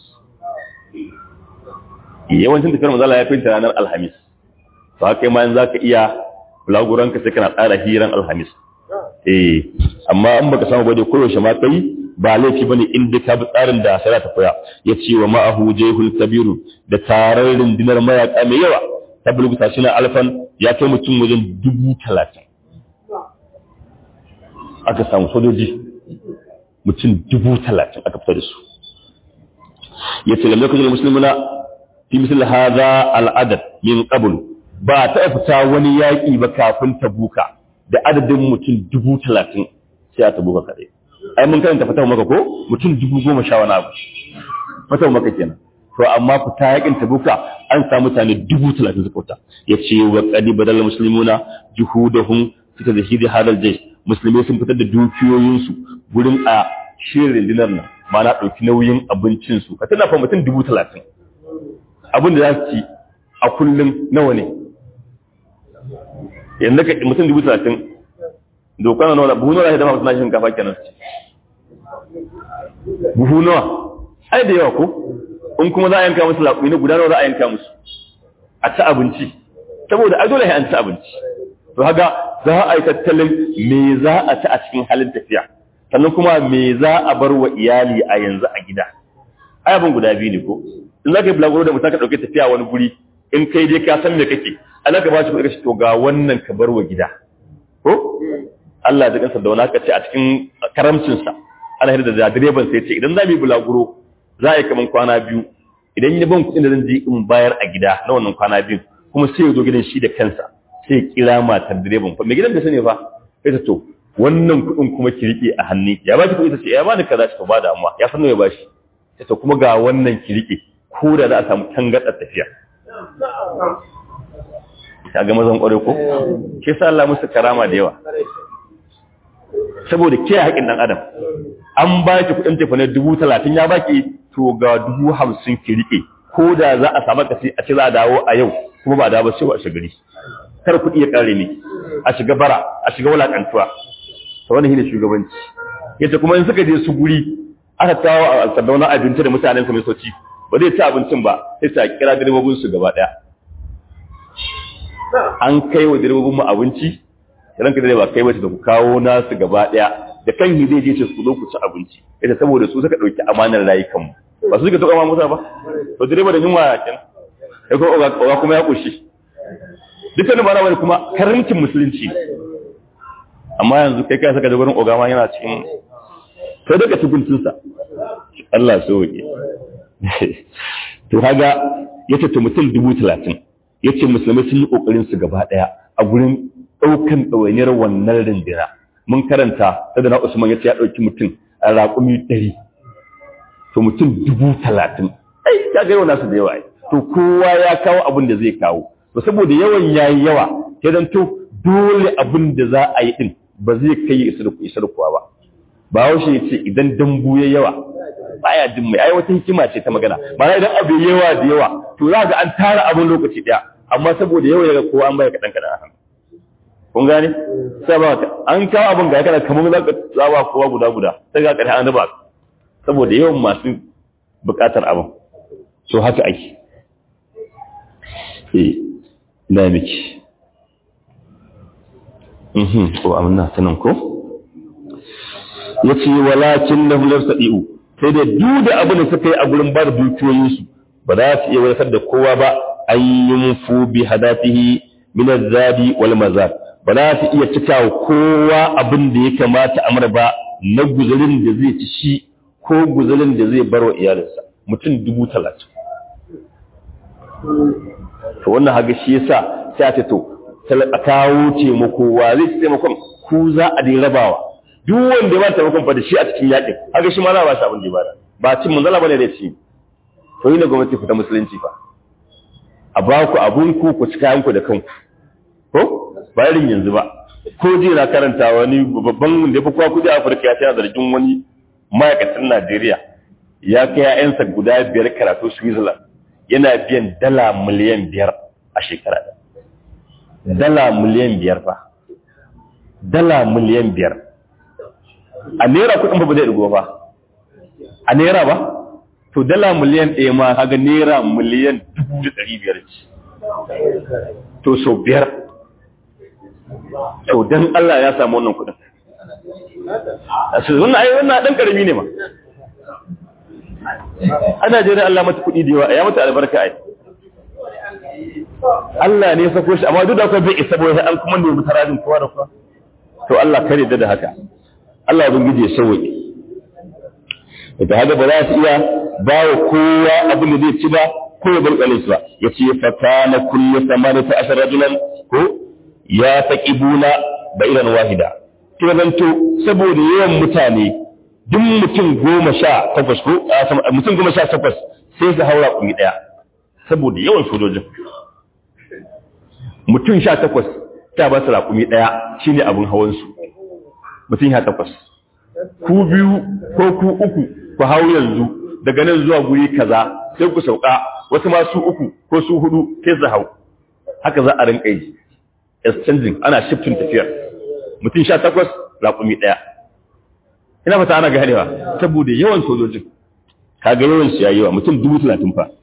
yawancin tafiyar manzala ya fi ranar alhamis to haka ma za ka iya bulaguran ka sai kana tsara hiran alhamis eh amma in baka samu ba dai koyaushe ma kai ba laifi bane in dai ka bi tsarin da sai ta koya ya ce wa ma'ahu jayhul kabiru da tarar rundunar mayaka mai yawa ta bulguta shi na alfan ya kai mutum wajen dubu talatin aka samu sojoji mutum dubu talatin aka fita da su ya ce lamar kujerar musulmuna fi misal haza al'adad min qablu ba ta fita wani yaƙi ba kafin tabuka da adadin mutum dubu talatin sai a tabuka kaɗai ai mun karanta fatawa maka ko mutum dubu goma sha wani abu fatawa maka kenan to amma fita yakin tabuka an samu mutane dubu talatin suka fita ya ce wa qadi badal muslimuna juhudahum fi tadhhid hadal jaysh musulmai sun fitar da dukiyoyinsu gurin a shirin rundunar nan ma na ɗauki nauyin abincinsu ka tana fa mutum dubu talatin abin da za su ci a kullum nawa ne yanzu ka mutum dubu talatin dokar nawa buhu nawa ya dafa suna shinkafa kenan su ci buhu nawa ai da yawa ko in kuma za a yanka musu laƙumi na guda nawa za a yanka musu a ci abinci saboda a dole an ci abinci to haka za a yi tattalin me za a ci a cikin halin tafiya sannan kuma me za a bar wa iyali a yanzu a gida ai abin guda biyu ne ko in za ka yi bulaguro da mutum ka ɗauke tafiya wani guri in kai dai ka san me kake ana ka ba shi kuɗi ka to ga wannan ka bar wa gida ko Allah ya kansa da wani aka ce a cikin karamcinsa ana hira da direban sai ce idan za mu yi bulaguro za a yi kaman kwana biyu idan ya ban kuɗin da zan je in bayar a gida na wannan kwana biyu kuma sai ya zo gidan shi da kansa sai ya kira matar direban fa mai gidan da sani fa sai ta to wannan kuɗin kuma ki riƙe a hannu ya ba ki kuɗi ta ce ya ba ni kaza ta ba da amma ya san ya ba shi sai ta kuma ga wannan ki riƙe ko da za a samu tangaɗar tafiya ya ga mazan ƙware ko ke sa Allah musu karama da yawa saboda ke haƙin ɗan adam an ba ki kuɗin tafi na dubu talatin ya baki to ga dubu hamsin ki riƙe ko da za a samu kasi a ce za a dawo a yau kuma ba a dawo sai ba a shigari kar kuɗi ya ƙare ne a shiga bara a shiga wulaƙantuwa ta wani shine shugabanci yace kuma in suka je su guri aka kawo a sardauna abinci da mutanen su mai soci ba zai ci abincin ba sai ta kira direbobin su gaba ɗaya an kai wa direbobin mu abinci ranka da ba kai wace da ku kawo nasu gaba ɗaya da kan hi zai je ce su zo ku ci abinci ita saboda su suka ɗauki amanar rayukanmu ba su suka taɓa ma musa ba to direba da yunwa ya kenan ya kuma oga kuma ya ƙoshi dukkanin bara wani kuma karamcin musulunci amma yanzu kai kai saka da wurin oga ma yana cikin sai daga tukuntunsa Allah so wuke to kaga yace to mutum dubu talatin yace musulmai sun yi kokarin su gaba daya a gurin daukan ɗawainiyar wannan rindina mun karanta da na Usman yace ya dauki mutum a raƙumi ɗari to mutum dubu talatin ai ka ga yawan nasu da yawa to kowa ya kawo abin da zai kawo to saboda yawan yayi yawa sai dan to dole abin da za a yi din ba zai kai isa da isa da kuwa ba ba haushe ya ce idan dambu ya yawa baya jin mai ai wata hikima ce ta magana ba idan abu yawa da yawa to za ga an tara abin lokaci daya amma saboda yawa ya ga kowa an baya kadan kadan a kun gane sai ba an kawo abin ga kana kamar za ka tsawa kowa guda guda sai ga ƙarshe an raba saboda yawan masu buƙatar abin so haka ake eh ina miki mhm ko amna sanan ko yace walakin lahum lasadiu sai da duk da abin da suka yi a gurin bar dukiyoyin su ba za su iya wadatar da kowa ba ayyun fu bi hadafihi min azabi wal mazar ba za su iya cika kowa abin da ya kamata amra ba na guzurin da zai ci shi ko guzurin da zai bar wa iyalinsa mutum dubu talatin to wannan haga shi yasa sai ta to a kawo taimako wa zai ci taimakon ku za a dai rabawa duk wanda ya ba taimakon fa da shi a cikin yakin haga shi ma za ba shi abin da ya bada ba cin manzala bane da ci to yi na gwamnati ku ta musulunci fa a ba ku abun ku ku ci kayan ku da kanku ko ba irin yanzu ba ko ji na karanta wani babban wanda ya fi kowa kudi a Afirka ya tana zargin wani ma'aikatan Najeriya ya kai ‘ya'yansa guda biyar karatu Switzerland yana biyan dala miliyan biyar a shekara dala miliyan biyar fa dala miliyan biyar a naira kuɗin ba zai ɗigo ba a naira ba to dala miliyan ɗaya ma kaga naira miliyan dubu da ɗari biyar ce to sau biyar to don Allah ya samu wannan kuɗin wannan ai wannan dan karami ne ma ana jira Allah mata kudi da yawa ya mata albarka ai Allah ne ya sako shi amma duk da kai bai isa bai an kuma ne mutaradin kowa da kowa to Allah kare da haka Allah ubangiji ya sauke da haka ba za su iya ba wa kowa abin da zai ci ba ko ya bar kalin ba yace fa kana kullu samanata ashar rajulan ko ya taqibuna ba'iran wahida zanto saboda yawan mutane duk mutum goma sha takwas ko mutum goma sha takwas sai su haura kumi ɗaya saboda yawan sojojin mutum sha takwas ta ba su raƙumi ɗaya shi ne abin hawansu mutum sha takwas ku biyu ko ku uku ku hau yanzu daga nan zuwa guri kaza sai ku sauka wasu ma su uku ko su hudu sai su hau haka za a rinka yi exchanging ana shifting tafiyar mutum sha takwas raƙumi ɗaya ina fata ana ganewa saboda yawan sojojin kaga yawan su yayi yawa mutum dubu talatin fa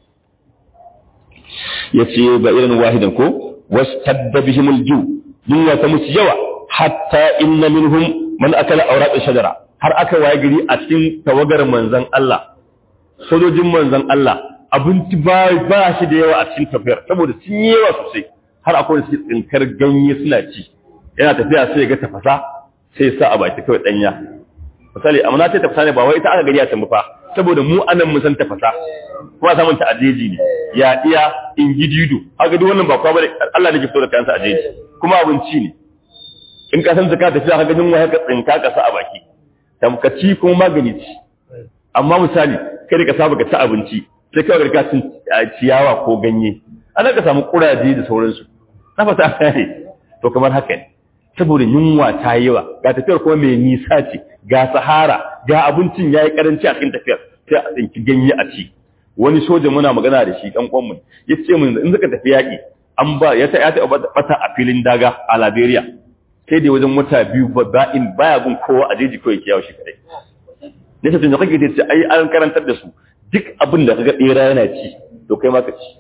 ya ce ba irin wahidan ko wasu tadda bihimul ju yunwa ta musu yawa hatta inna minhum man akala awraq shajara har aka waye gari a cikin tawagar manzon Allah sojojin manzon Allah abinci ba ba shi da yawa a cikin tafiyar saboda sun yi yawa sosai har akwai su tsinkar ganye suna ci yana tafiya sai ya ga tafasa sai ya sa a baki kawai danya misali amma na ce tafasa ne ba wai ita aka gari a can fa saboda mu anan mun san tafasa kuma samun ta ajeji ne ya iya in gidido haka duk wannan ba kwa bane Allah ne ke fito da kansa ajeji kuma abinci ne in ka san zaka tafiya haka jin wai ka tsinka ka sa a baki tamkaci kuma magani ci amma misali kai ka saba ka ci abinci sai kawai ka cin ciyawa ko ganye ana ka samu kuraje da sauransu na fata ne to kamar haka ne saboda yunwa ta yi yawa ga tafiyar kuma mai nisa ce ga sahara ga abincin ya yi karanci a cikin tafiyar sai a tsinki ganye a ci wani soja muna magana da shi ɗan kwanmu ya ce mun in suka tafi yaƙi an ba ya ta ya ta bata a filin daga a Liberia sai dai wajen wata biyu ba in baya gun kowa a jeji kawai kiyawa shi kadai ne sai tun da kake ce ai an karantar da su duk abin da kaga bera yana ci to kai ma ka ci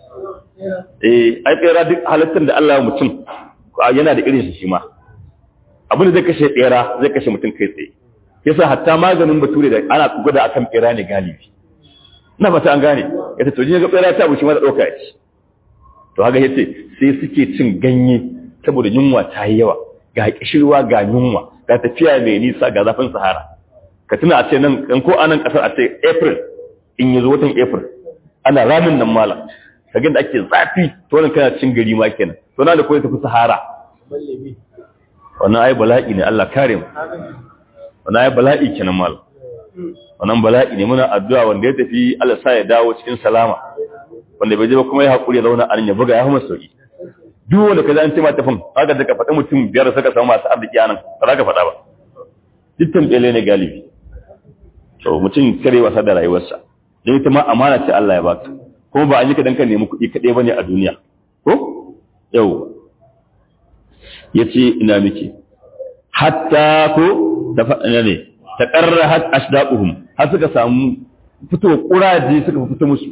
eh ai bera duk halittar da Allah ya mutum yana da irin shi ma abin da zai kashe bera zai kashe mutum kai tsaye yasa hatta maganin bature da ana gwada akan bera ne galibi na fata an gane yace to jin ga bera ta bushi ma da dauka ci to haka yace sai suke cin ganye saboda yunwa ta yi yawa ga kishirwa ga yunwa ga tafiya mai nisa ga zafin sahara ka tuna a ce nan ko anan kasar a ce april in yi zo watan april ana ramin nan malam kagin da ake zafi to nan kana cin gari ma kenan to na da koyi tafi sahara wannan ai bala'i ne Allah kare mu wannan ai bala'i kenan malam wannan bala'i ne muna addu'a wanda ya tafi Allah sa ya dawo cikin salama wanda bai je ba kuma ya hakuri ya zauna a nan ya buga ya hama sauki duk wanda kaza an ce ma tafin haka da ka faɗi mutum biyar suka samu masu arziki anan ba za ka faɗa ba dukkan bele ne galibi to mutum kare wasa da rayuwarsa don ita ma amana ce Allah ya baka kuma ba an yi ka dan ka nemi kuɗi kaɗai bane a duniya ko yau yace ina miki hatta ko da faɗa ne ta qarra hat ashdaquhum har suka samu fito kuraje suka fito musu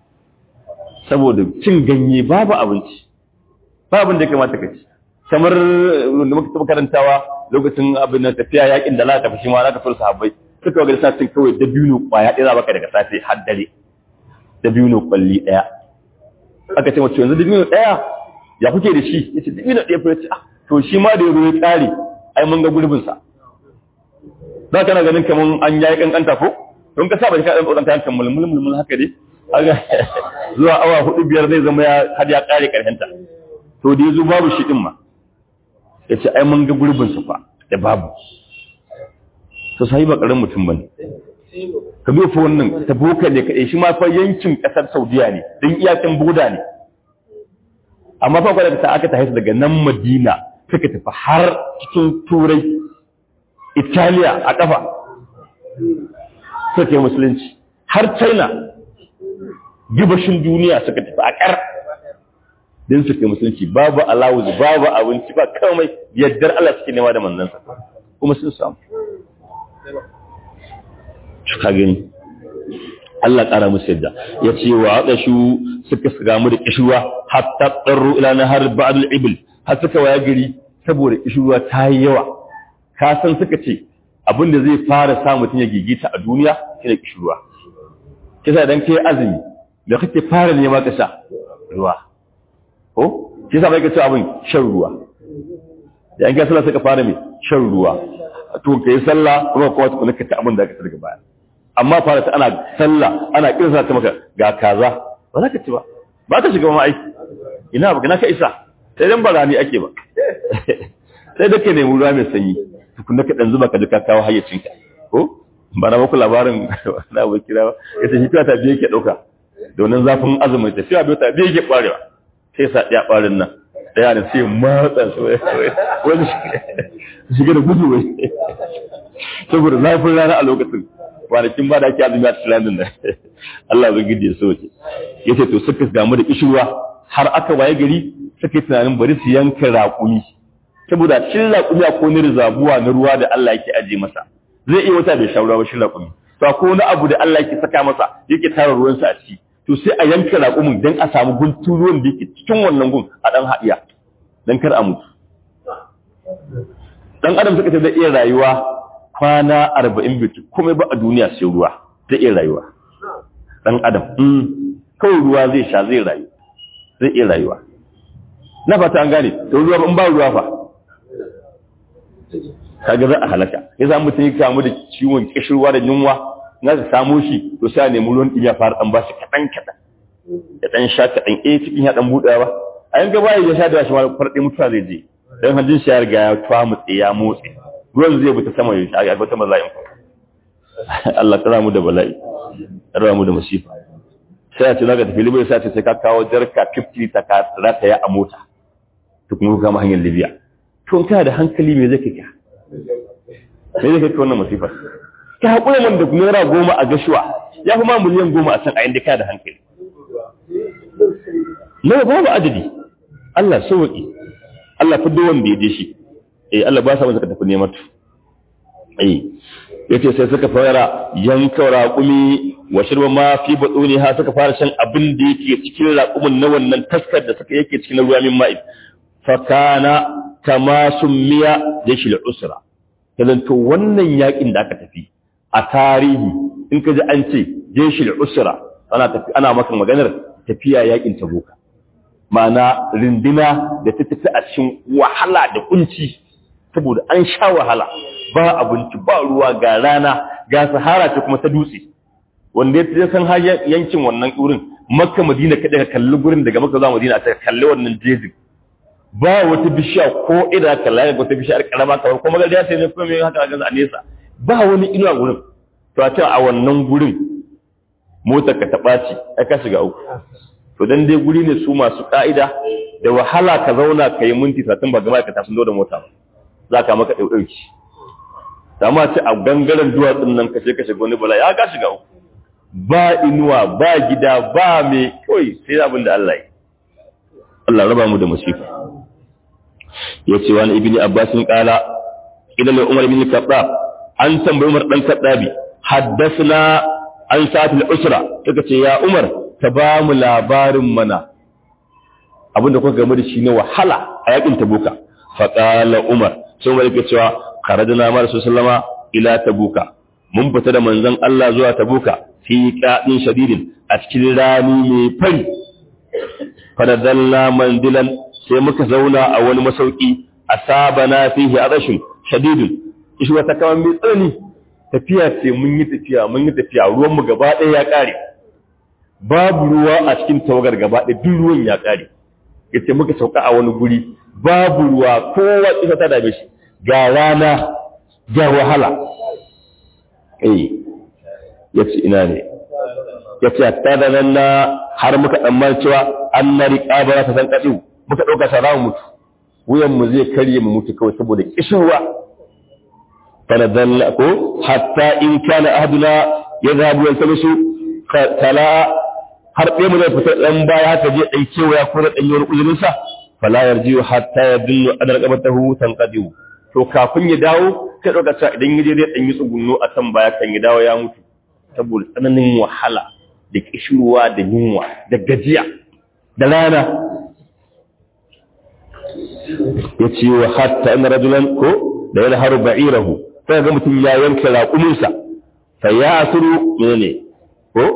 saboda cin ganye babu abinci babu da ya kamata ka ci kamar da muka taɓa karantawa lokacin abin da tafiya yakin da za ka tafi shi ma za ka fara sahabbai suka ga satin kawai dabino kwaya ɗaya za baka daga safe har dare dabino kwalli ɗaya aka ce mace yanzu dabino ɗaya ya kuke da shi ya ce dabino ɗaya fa ce to shi ma da ya zo ya ƙare ai mun ga gurbin sa za ka na ganin kamar an yayi kankanta ko don ka saba ka ɗan tsoron kayan kan mulmul mulmul haka dai aga zuwa awa hudu biyar zai zama ya har ya ƙare ƙarshenta to da ya zo babu shi ɗin ma ya ce ai mun ga gurbin sa fa da babu to sai ba karamin mutum bane ka zo fa wannan ta boka ne kai shi ma fa yankin kasar Saudiya ne dan iyakan boda ne amma fa kwada ta aka tafi daga nan Madina suka tafi har cikin Turai Italiya a kafa suka yi musulunci har China gibashin duniya suka tafi a kar din suka yi musulunci babu alawuz babu abinci ba komai yaddar Allah suke nema da manzansa kuma sun samu ka gani Allah ƙara musu yadda ya ce wa haɗa shu suka gamu da ƙishuwa hatta tsarro ila na har ba'adul ibil har suka waya gari saboda ƙishuwa ta yi yawa ka san suka ce abin da zai fara sa mutum ya gigita a duniya shi da ƙishuwa kisa dan kai azumi da kake fara nema ka sha ruwa ko kisa bai ka ce abin shan ruwa da an kai sallah suka fara mai shan ruwa to ka yi sallah kuma kuma tukuna ka ci abin da ka ci daga baya amma fara ta ana sallah ana kirsa ta maka ga kaza ba za ka ci ba ba ka shiga ma aiki ina ba na ka isa sai dan barani ake ba sai da ka nemi ruwa mai sanyi tukuna ka dan zuba ka duka kawo hayyacinka ko ba na muku labarin na abu kira ba ya ce shi ta biye ke dauka domin zafin azumin tafiya biyu ta biye ke kwarewa sai sa ɗaya ɓarin nan ɗaya da sai matsa su wani shiga da gudu wai saboda zafin rana a lokacin kwanakin ba da ake azumi a cikin da Allah zai gidi ya soke ya ce to suka damu da kishirwa har aka waye gari suka yi tunanin bari su yanka raƙumi saboda cin raƙumi a ko rizabuwa na ruwa da Allah yake aje masa zai iya wata bai sha ruwa ba shi raƙumi to ko wani abu da Allah yake saka masa yake tara ruwansa a ciki to sai a yanka raƙumin don a samu guntun ruwan da yake cikin wannan gun a ɗan haɗiya don kar a mutu ɗan adam suka ce zai iya rayuwa kwana arba'in bitu kuma ba a duniya sai ruwa zai iya rayuwa ɗan adam kawai ruwa zai sha zai rayu zai iya rayuwa na fata an gane to ruwa in ba ruwa fa kaga za a halaka ya za mutum ya kamu da ciwon kishirwa da yunwa na ka samu shi to sai a nemi ruwan ɗin ya fara ɗan ba shi kaɗan kaɗan ya ɗan sha kaɗan eh cikin ya ɗan buɗewa ba a yanka baya ya sha da shi ma farɗe mutuwa zai je don hajjin shi ya riga ya tuwa mutse ya motsi ruwan zai bi ta sama ya shi a wata bala'in Allah kara mu da bala'i kara mu da masifa sai a ce zaka tafi libya sai a ce sai ka kawo jarka 50 ta ka rata ya a mota to kuma ka hanyar libya to kana da hankali me zai kika me zai kika wannan masifar ka haƙura man da naira goma a gashuwa ya fi ma miliyan goma a can a inda ka da hankali na babu adadi Allah sauƙi Allah fi wanda ya je shi eh Allah ba sa masa ka tafi neman tu eh yace sai suka fara yanka raƙumi wa shirba ma fi batsuni ha suka fara shan abin da yake cikin raƙumin na wannan taskar da suka yake cikin ruwa min ma'id fa kana kama summiya jashil usra kazan to wannan yakin da aka tafi a tarihi in ka ji an ce jeshil usra ana tafi ana maka maganar tafiya yakin tabuka ma'ana rindina da ta tafi a cikin wahala da kunci saboda an sha wahala ba abinci ba ruwa ga rana ga sahara ce kuma ta dutse wanda ya san har yankin wannan wurin makka madina kada ka kalli gurin daga makka zuwa madina ta kalli wannan jejin ba wata bishiya ko ina kalla ga wata bishiyar karama kamar kuma ga sai ne kuma me haka ga a nesa ba wani inuwa gurin to a can a wannan gurin motar ka ta ɓaci ai ka shiga uku to dan dai guri ne su masu ka'ida da wahala ka zauna ka yi minti satin ba gaba ka tafi da mota ba za ka maka ɗauɗauki amma ce a gangaren duwatsun nan kashe kashe wani bala ya ka shiga uku ba inuwa ba gida ba mai kawai sai abin da Allah yi Allah raba mu da musifa ya ce wani ibini abbasin kala idan umar bin khattab an tambayi umar dan khattabi haddasna an sa'atul usra suka ce ya umar ka ba mu labarin mana abinda kuka game da shi ne wahala a yakin tabuka fa qala umar sai umar yake cewa kharajna ma sallama ila tabuka mun fita da manzon Allah zuwa tabuka fi qadin shadidin a cikin rani mai fari fadadalla mandilan sai muka zauna a wani masauki asabana fihi arashun shadidun ishi wata kaman mai tsanani tafiya ce mun yi tafiya mun yi tafiya ruwan mu gaba ɗaya ya ƙare babu ruwa a cikin tawagar gaba ɗaya duk ruwan ya ƙare yace muka sauka a wani guri babu ruwa kowa ita ta dame shi ga rana ga wahala eh yace ina ne yace hatta da nan na har muka dan cewa an na riƙa ba ta san kadi muka dauka ta zamu mutu wuyan mu zai karye mu mutu kawai saboda kishirwa fala dalla ko hatta in kana ahduna yadhabu yaltamisu kala har ɗaya mu zai fita ɗan baya haka je ɗai kewaya ko da ɗanyar uzurinsa fala yarjiyu hatta ya dillu adar qabatahu tanqadiu to kafin ya dawo sai ɗauka cewa idan ya je zai ɗanyi tsugunno a kan baya kan ya dawo ya mutu saboda tsananin wahala da kishirwa da yunwa da gajiya da rana ya ce wa hatta ina rajulan ko da ya haru ba'irahu sai ga mutum ya yanke raƙuminsa fa ya asuru menene ko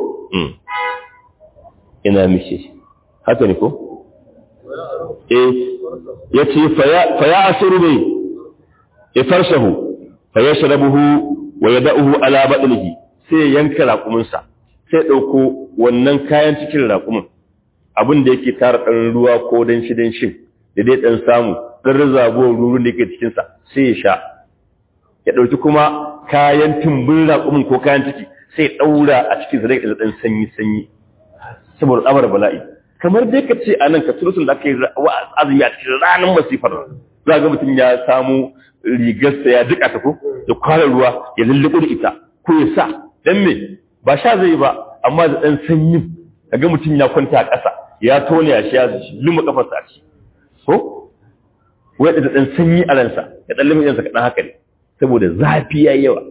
ina mishi haka ne ko eh yace fa ya asuru ne ya farshahu fa yashrabuhu wa yad'uhu ala batnihi sai yanka raƙumin sa sai dauko wannan kayan cikin raƙumin abin da yake tara dan ruwa ko dan shi dan shin da dai dan samu dan razago ruwan da yake cikin sa sai ya sha ya dauki kuma kayan tumbin raƙumin ko kayan ciki sai daura a cikin sa da dan sanyi sanyi saboda tsabar bala'i kamar dai ka ce anan ka turusun da aka yi azumi a cikin ranar masifar za ga mutum ya samu rigarsa ya duka ta ko ya kwara ruwa ya lulluɓu da ita ko ya sa dan me ba sha zai ba amma da dan sanyi kaga mutum ya kwanta a ƙasa ya tone ya sha luma kafarsa a ciki ko wai da dan sanyi a ransa ya dan lumi yansa kaɗan haka ne saboda zafi ya yawa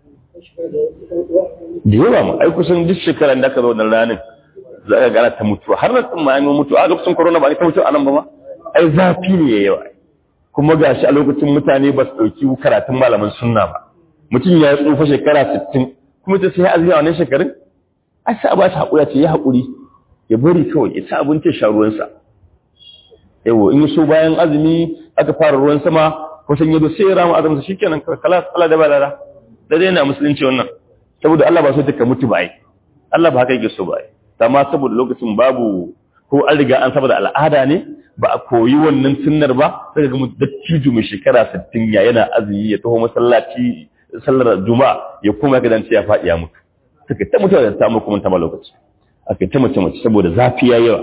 da yawa ma ai kusan duk shekaran da aka zo wannan ranar za ka gana ta mutuwa har na tsin ma yi mutuwa a lokacin corona ba ne ta mutuwa a nan ba ma ai zafi ne ya yawa kuma ga shi a lokacin mutane ba su ɗauki karatun malaman sunna ba mutum ya tsufa shekara sittin kuma ta sai azumi a wannan shekarun ai sai a ba shi haƙuri ce ya haƙuri ya bari kawai ya ci abinci sha ruwansa yawo in so bayan azumi aka fara ruwan sama kusan yado sai ya rama azumin shikenan kala kala da balala da dai na musulunci wannan saboda Allah ba so ta mutu ba ai Allah ba haka yake so ba ai amma saboda lokacin babu ko an riga an saboda al'ada ne ba a koyi wannan sunnar ba sai ga mutum dattijo mai shekara 60 ya yana azumi ya taho masallaci sallar juma'a ya koma gidan ya faɗi ya mutu suka ta mutuwa da samu kuma ta ma lokaci aka ta mace mace saboda zafi ya yawa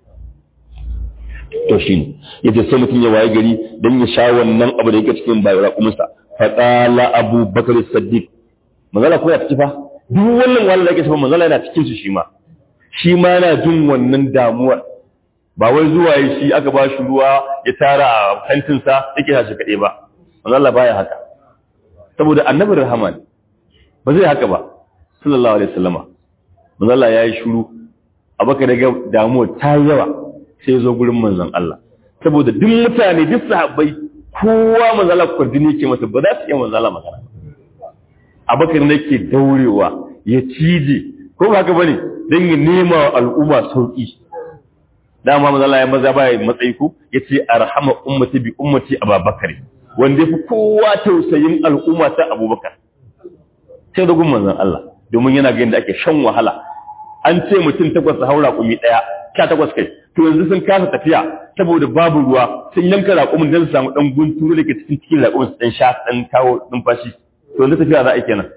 to shi ne yace sai mutum ya waye gari dan ya sha wannan abu da yake cikin bayan raƙuminsa fa qala abu bakr as-siddiq manzala ko ya ci fa duk wannan wanda da yake cikin manzala yana cikin su shi ma shi ma yana jin wannan damuwar ba wai zuwa yi shi aka ba shi ruwa ya tara a kantinsa yake hashi kaɗai ba manzala baya haka saboda annabi rahama ne ba zai haka ba sallallahu alaihi wasallama manzala ya yi shuru abaka daga damuwa ta yawa sai ya zo gurin manzon Allah saboda duk mutane duk sahabbai kowa manzala kwardini ke masa ba za su iya manzala magana abakar ne ke daurewa ya cije ko ba haka bane dan ya nema wa al'umma sauki dama manzala ya maza baya matsayi ku yace arhama ummati bi ummati ababakar wanda yafi kowa tausayin al'umma ta abubakar sai da gun manzon Allah domin yana ga yadda ake shan wahala an ce mutum takwas haura kumi daya sha takwas kai to yanzu sun kasa tafiya saboda babu ruwa sun yanka raƙumin don su samu ɗan gunturu da ke cikin cikin raƙumin su ɗan sha ɗan kawo numfashi to yanzu tafiya za a yi kenan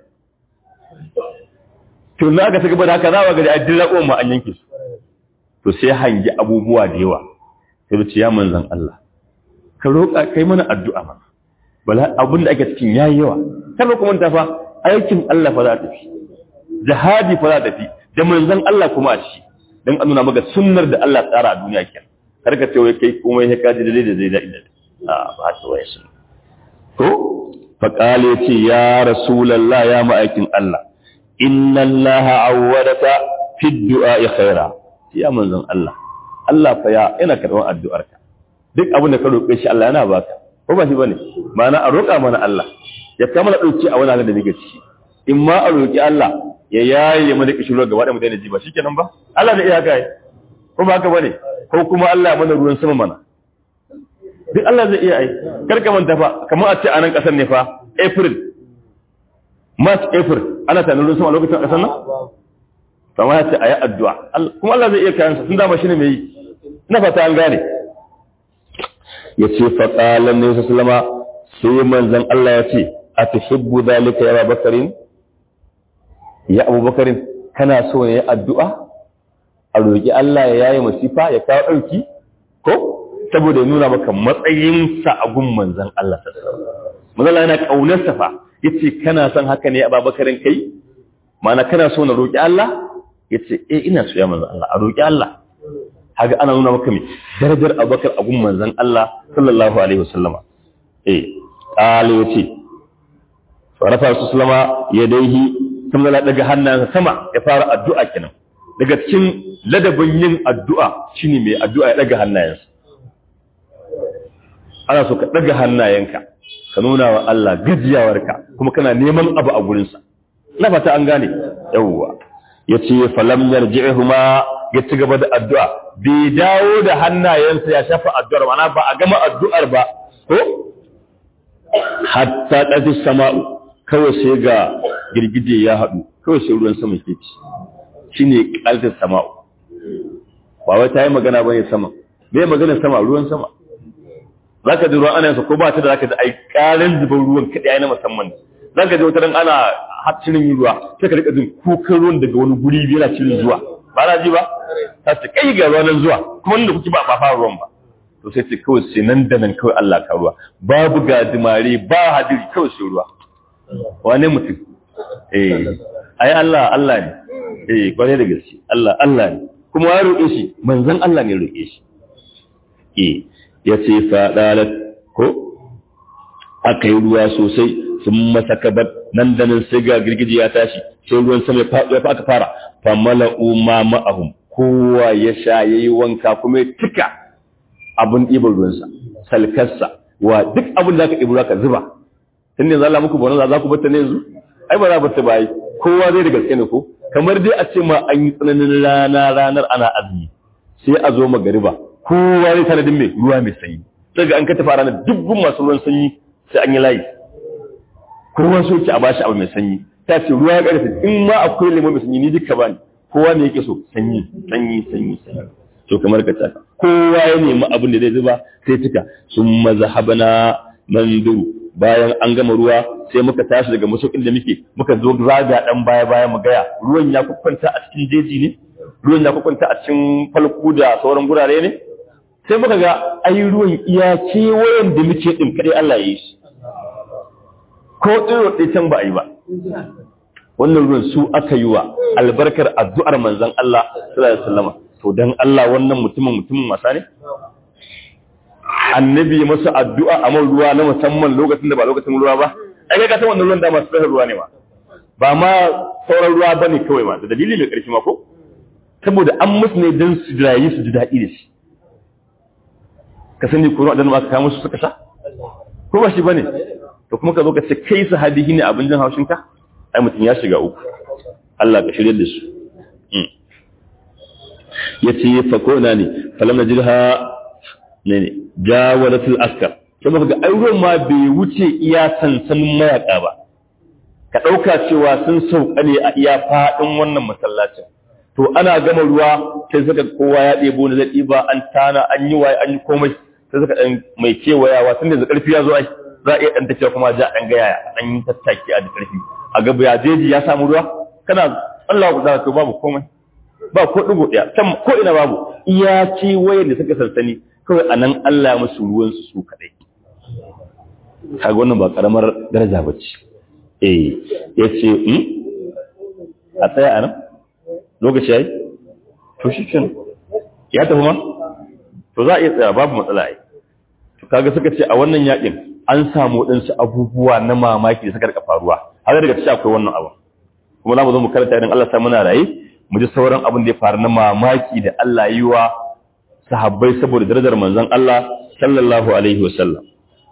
to yanzu aka gaba da haka za a gari a duk raƙumin ma an yanke su to sai hangi abubuwa da yawa sai da ya manzan Allah ka roƙa kai mana addu'a mana bala abin da ake cikin yayi yawa kada kuma ta fa aikin Allah fa za ta fi jihadi fa za ta fi da manzan Allah kuma a ci dan an nuna maka sunnar da Allah tsara a duniya kenan kar ka ce wai kai komai ya kaji da da zai da inda a ba ta wai sun to fa qala ce ya rasulullah ya ma'aikin Allah inna Allah awwadaka fi du'a khaira ya manzon Allah Allah fa ya yana karban addu'arka duk abin da ka roƙe shi Allah yana baka ko ba shi bane ma'ana a roƙa mana Allah ya kama dauki a wani halin da nake ciki in ma a roƙi Allah ya yaye mana kishiro gaba da mu daina ji ba shikenan ba Allah da iyaka yi ko ba haka bane ko kuma Allah mana ruwan sama mana duk Allah zai iya ai karka manta fa kamar a ce a nan kasar ne fa April March April ana tana ruwan sama lokacin kasar nan kamar ya ce ayi addu'a kuma Allah zai iya kayan sa tun dama shine mai yi ina fata an gane yace fa qala ne sallama sai manzon Allah ya ce atuhibbu dhalika ya Bakarin ya abubakarin kana so ne addu'a a roƙi Allah ya yaye masifa ya kawo ɗauki ko saboda nuna maka matsayinsa a gun manzan Allah manzala yana ƙaunarsa fa ya ce kana son haka ne a babakarin kai mana kana so na roƙi Allah ya ce e ina so ya manzan Allah a roƙi Allah haka ana nuna maka mai darajar abubakar a gun manzan Allah sallallahu alaihi wasallama eh ƙala ya ce rafa su sallama ya daihi sun zala daga hannunsa sama ya fara addu'a kenan daga cikin ladabin yin addu'a shine mai addu'a ya daga hannayensa ana so ka daga hannayenka ka nuna wa Allah gajiyawarka kuma kana neman abu a gurinsa na fata an gane yawwa ya ce falam yarji'uhuma ya ci gaba da addu'a bai dawo da hannayensa ya shafa addu'ar mana ba a gama addu'ar ba ko hatta ɗafi sama'u kawai sai ga girgije ya haɗu kawai sai ruwan sama ke ci shi ne ƙaltar sama'u ba wai ta yi magana ba ne sama bai magana sama ruwan sama za ka ji ruwan ana yansa ko ba ta da za ka ji ai ƙarin zubar ruwan kaɗai na musamman za ka ji wata ran ana cirin yin ruwa sai ka rika jin kukan ruwan daga wani guri biyu yana cirin zuwa ba na ji ba ta ce kai ga ruwan zuwa kuma inda kuke ba ba fara ruwan ba to sai ce kawai sai nan da nan kawai Allah ka ruwa babu gajimare ba hadiri kawai sai ruwa wane mutum eh ai Allah Allah ne eh kwarai da gaske Allah Allah ne kuma ya roƙe shi manzon Allah ne roƙe shi eh yace fa dalat ko akai ruwa sosai sun masa kabar nan da nan sai ga girgiji ya tashi sai ruwan sama ya faɗo ya aka fara fa mala'u ma ma'ahum kowa ya sha yayi wanka kuma ya tika abun ɗiban ruwansa salkarsa wa duk abin da aka ɗibi ruwa ka zuba tun ne za muku bana za ku bata ne yanzu ai ba za bata ba yi kowa zai da gaske ne ko kamar dai a ce ma an yi tsananin rana ranar ana azumi sai a zo magariba kowa ne tanadin mai ruwa mai sanyi sai ga an ka tafi ranar dubban masu ruwan sanyi sai an yi layi kowa so ki a bashi abu mai sanyi ta ce ruwa ya karfe in ma akwai lemon mai sanyi ni duka bani kowa ne yake so sanyi sanyi sanyi sanyi to kamar ka taka kowa ya nemi abin da zai zuba sai tuka sun mazhabana manduru bayan an gama ruwa sai muka tashi daga masaukin da muke muka zo zaga dan baya baya mu gaya ruwan ya kwakwanta a cikin jeji ne ruwan ya kwakwanta a cikin falku da sauran gurare ne sai muka ga ai ruwan iya kewayen da muke din kadai Allah ya yi shi ko tsiro ɗaya can ba a yi ba wannan ruwan su aka yi wa albarkar addu'ar manzon Allah sallallahu alaihi wasallam to dan Allah wannan mutumin mutumin wasa ne annabi masa addu'a a man ruwa na musamman lokacin da ba lokacin ruwa ba ai ga san wannan ruwan da masu tsahar ruwa ne ma ba ma sauran ruwa bane kawai ma da dalili mai ƙarfi ma ko saboda an musu ne dan su rayu su ji daɗi da shi ka sani ko ruwa da ba ka kawo musu suka sha ko ba shi bane to kuma ka zo ka ce kai sahabi ne abin jin haushin ka ai mutum ya shiga uku Allah ka shirye da su yace fa ko na ne falam najilha ne ne jawaratul askar sai muka ga ai ruwan ma bai wuce iya sansanin mayaka ba ka dauka cewa sun sauka ne a iya fadin wannan masallacin to ana gama ruwa sai suka kowa ya ɗebo na zai ba an tana an yi waye an yi komai sai suka dan mai kewayawa tunda da karfi ya zo ai za a iya dan tafiya kuma ja an ga yaya an yi tattaki a da karfi a gaba ya jeji ya samu ruwa kana Allah ku zaka babu komai ba ko digo daya can ko ina babu iya ce wayar da suka sansani kawai anan Allah ya musu ruwan su su kadai kaga wannan ba karamar daraja bace eh yace hmm a tsaya anan lokaci yayi to shikenan ya tafi ma to za a iya tsaya babu matsala ai to kaga suka ce a wannan yakin an samu waɗansu abubuwa na mamaki da suka rika faruwa har daga cikin akwai wannan abu kuma za mu zo mu karanta idan Allah sa muna raye mu ji sauran abin da ya faru na mamaki da Allah yi wa sahabbai saboda darajar manzon Allah sallallahu alaihi wasallam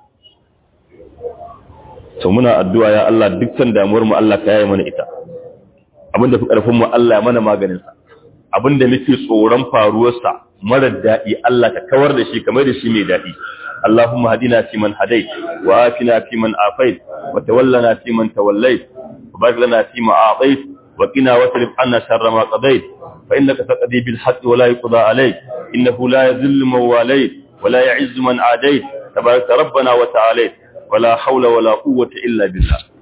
to muna addu'a ya Allah dukkan damuwar mu Allah ka yaye mana ita abin da fi karfin mu Allah ya mana maganin sa abin da muke tsoron faruwar sa mara daɗi Allah ka kawar da shi kamar da shi mai daɗi اللهم هدنا فيمن هديت وآتنا فيمن آفيت وتولنا فيمن توليت وبارك لنا فيما أعطيت وقنا واصرف عنا شر ما قضيت فإنك تقضي بالحق ولا يقضى عليك إنه لا يذل من واليت ولا يعز من عاديت تبارك ربنا وتعاليت ولا حول ولا قوة إلا بالله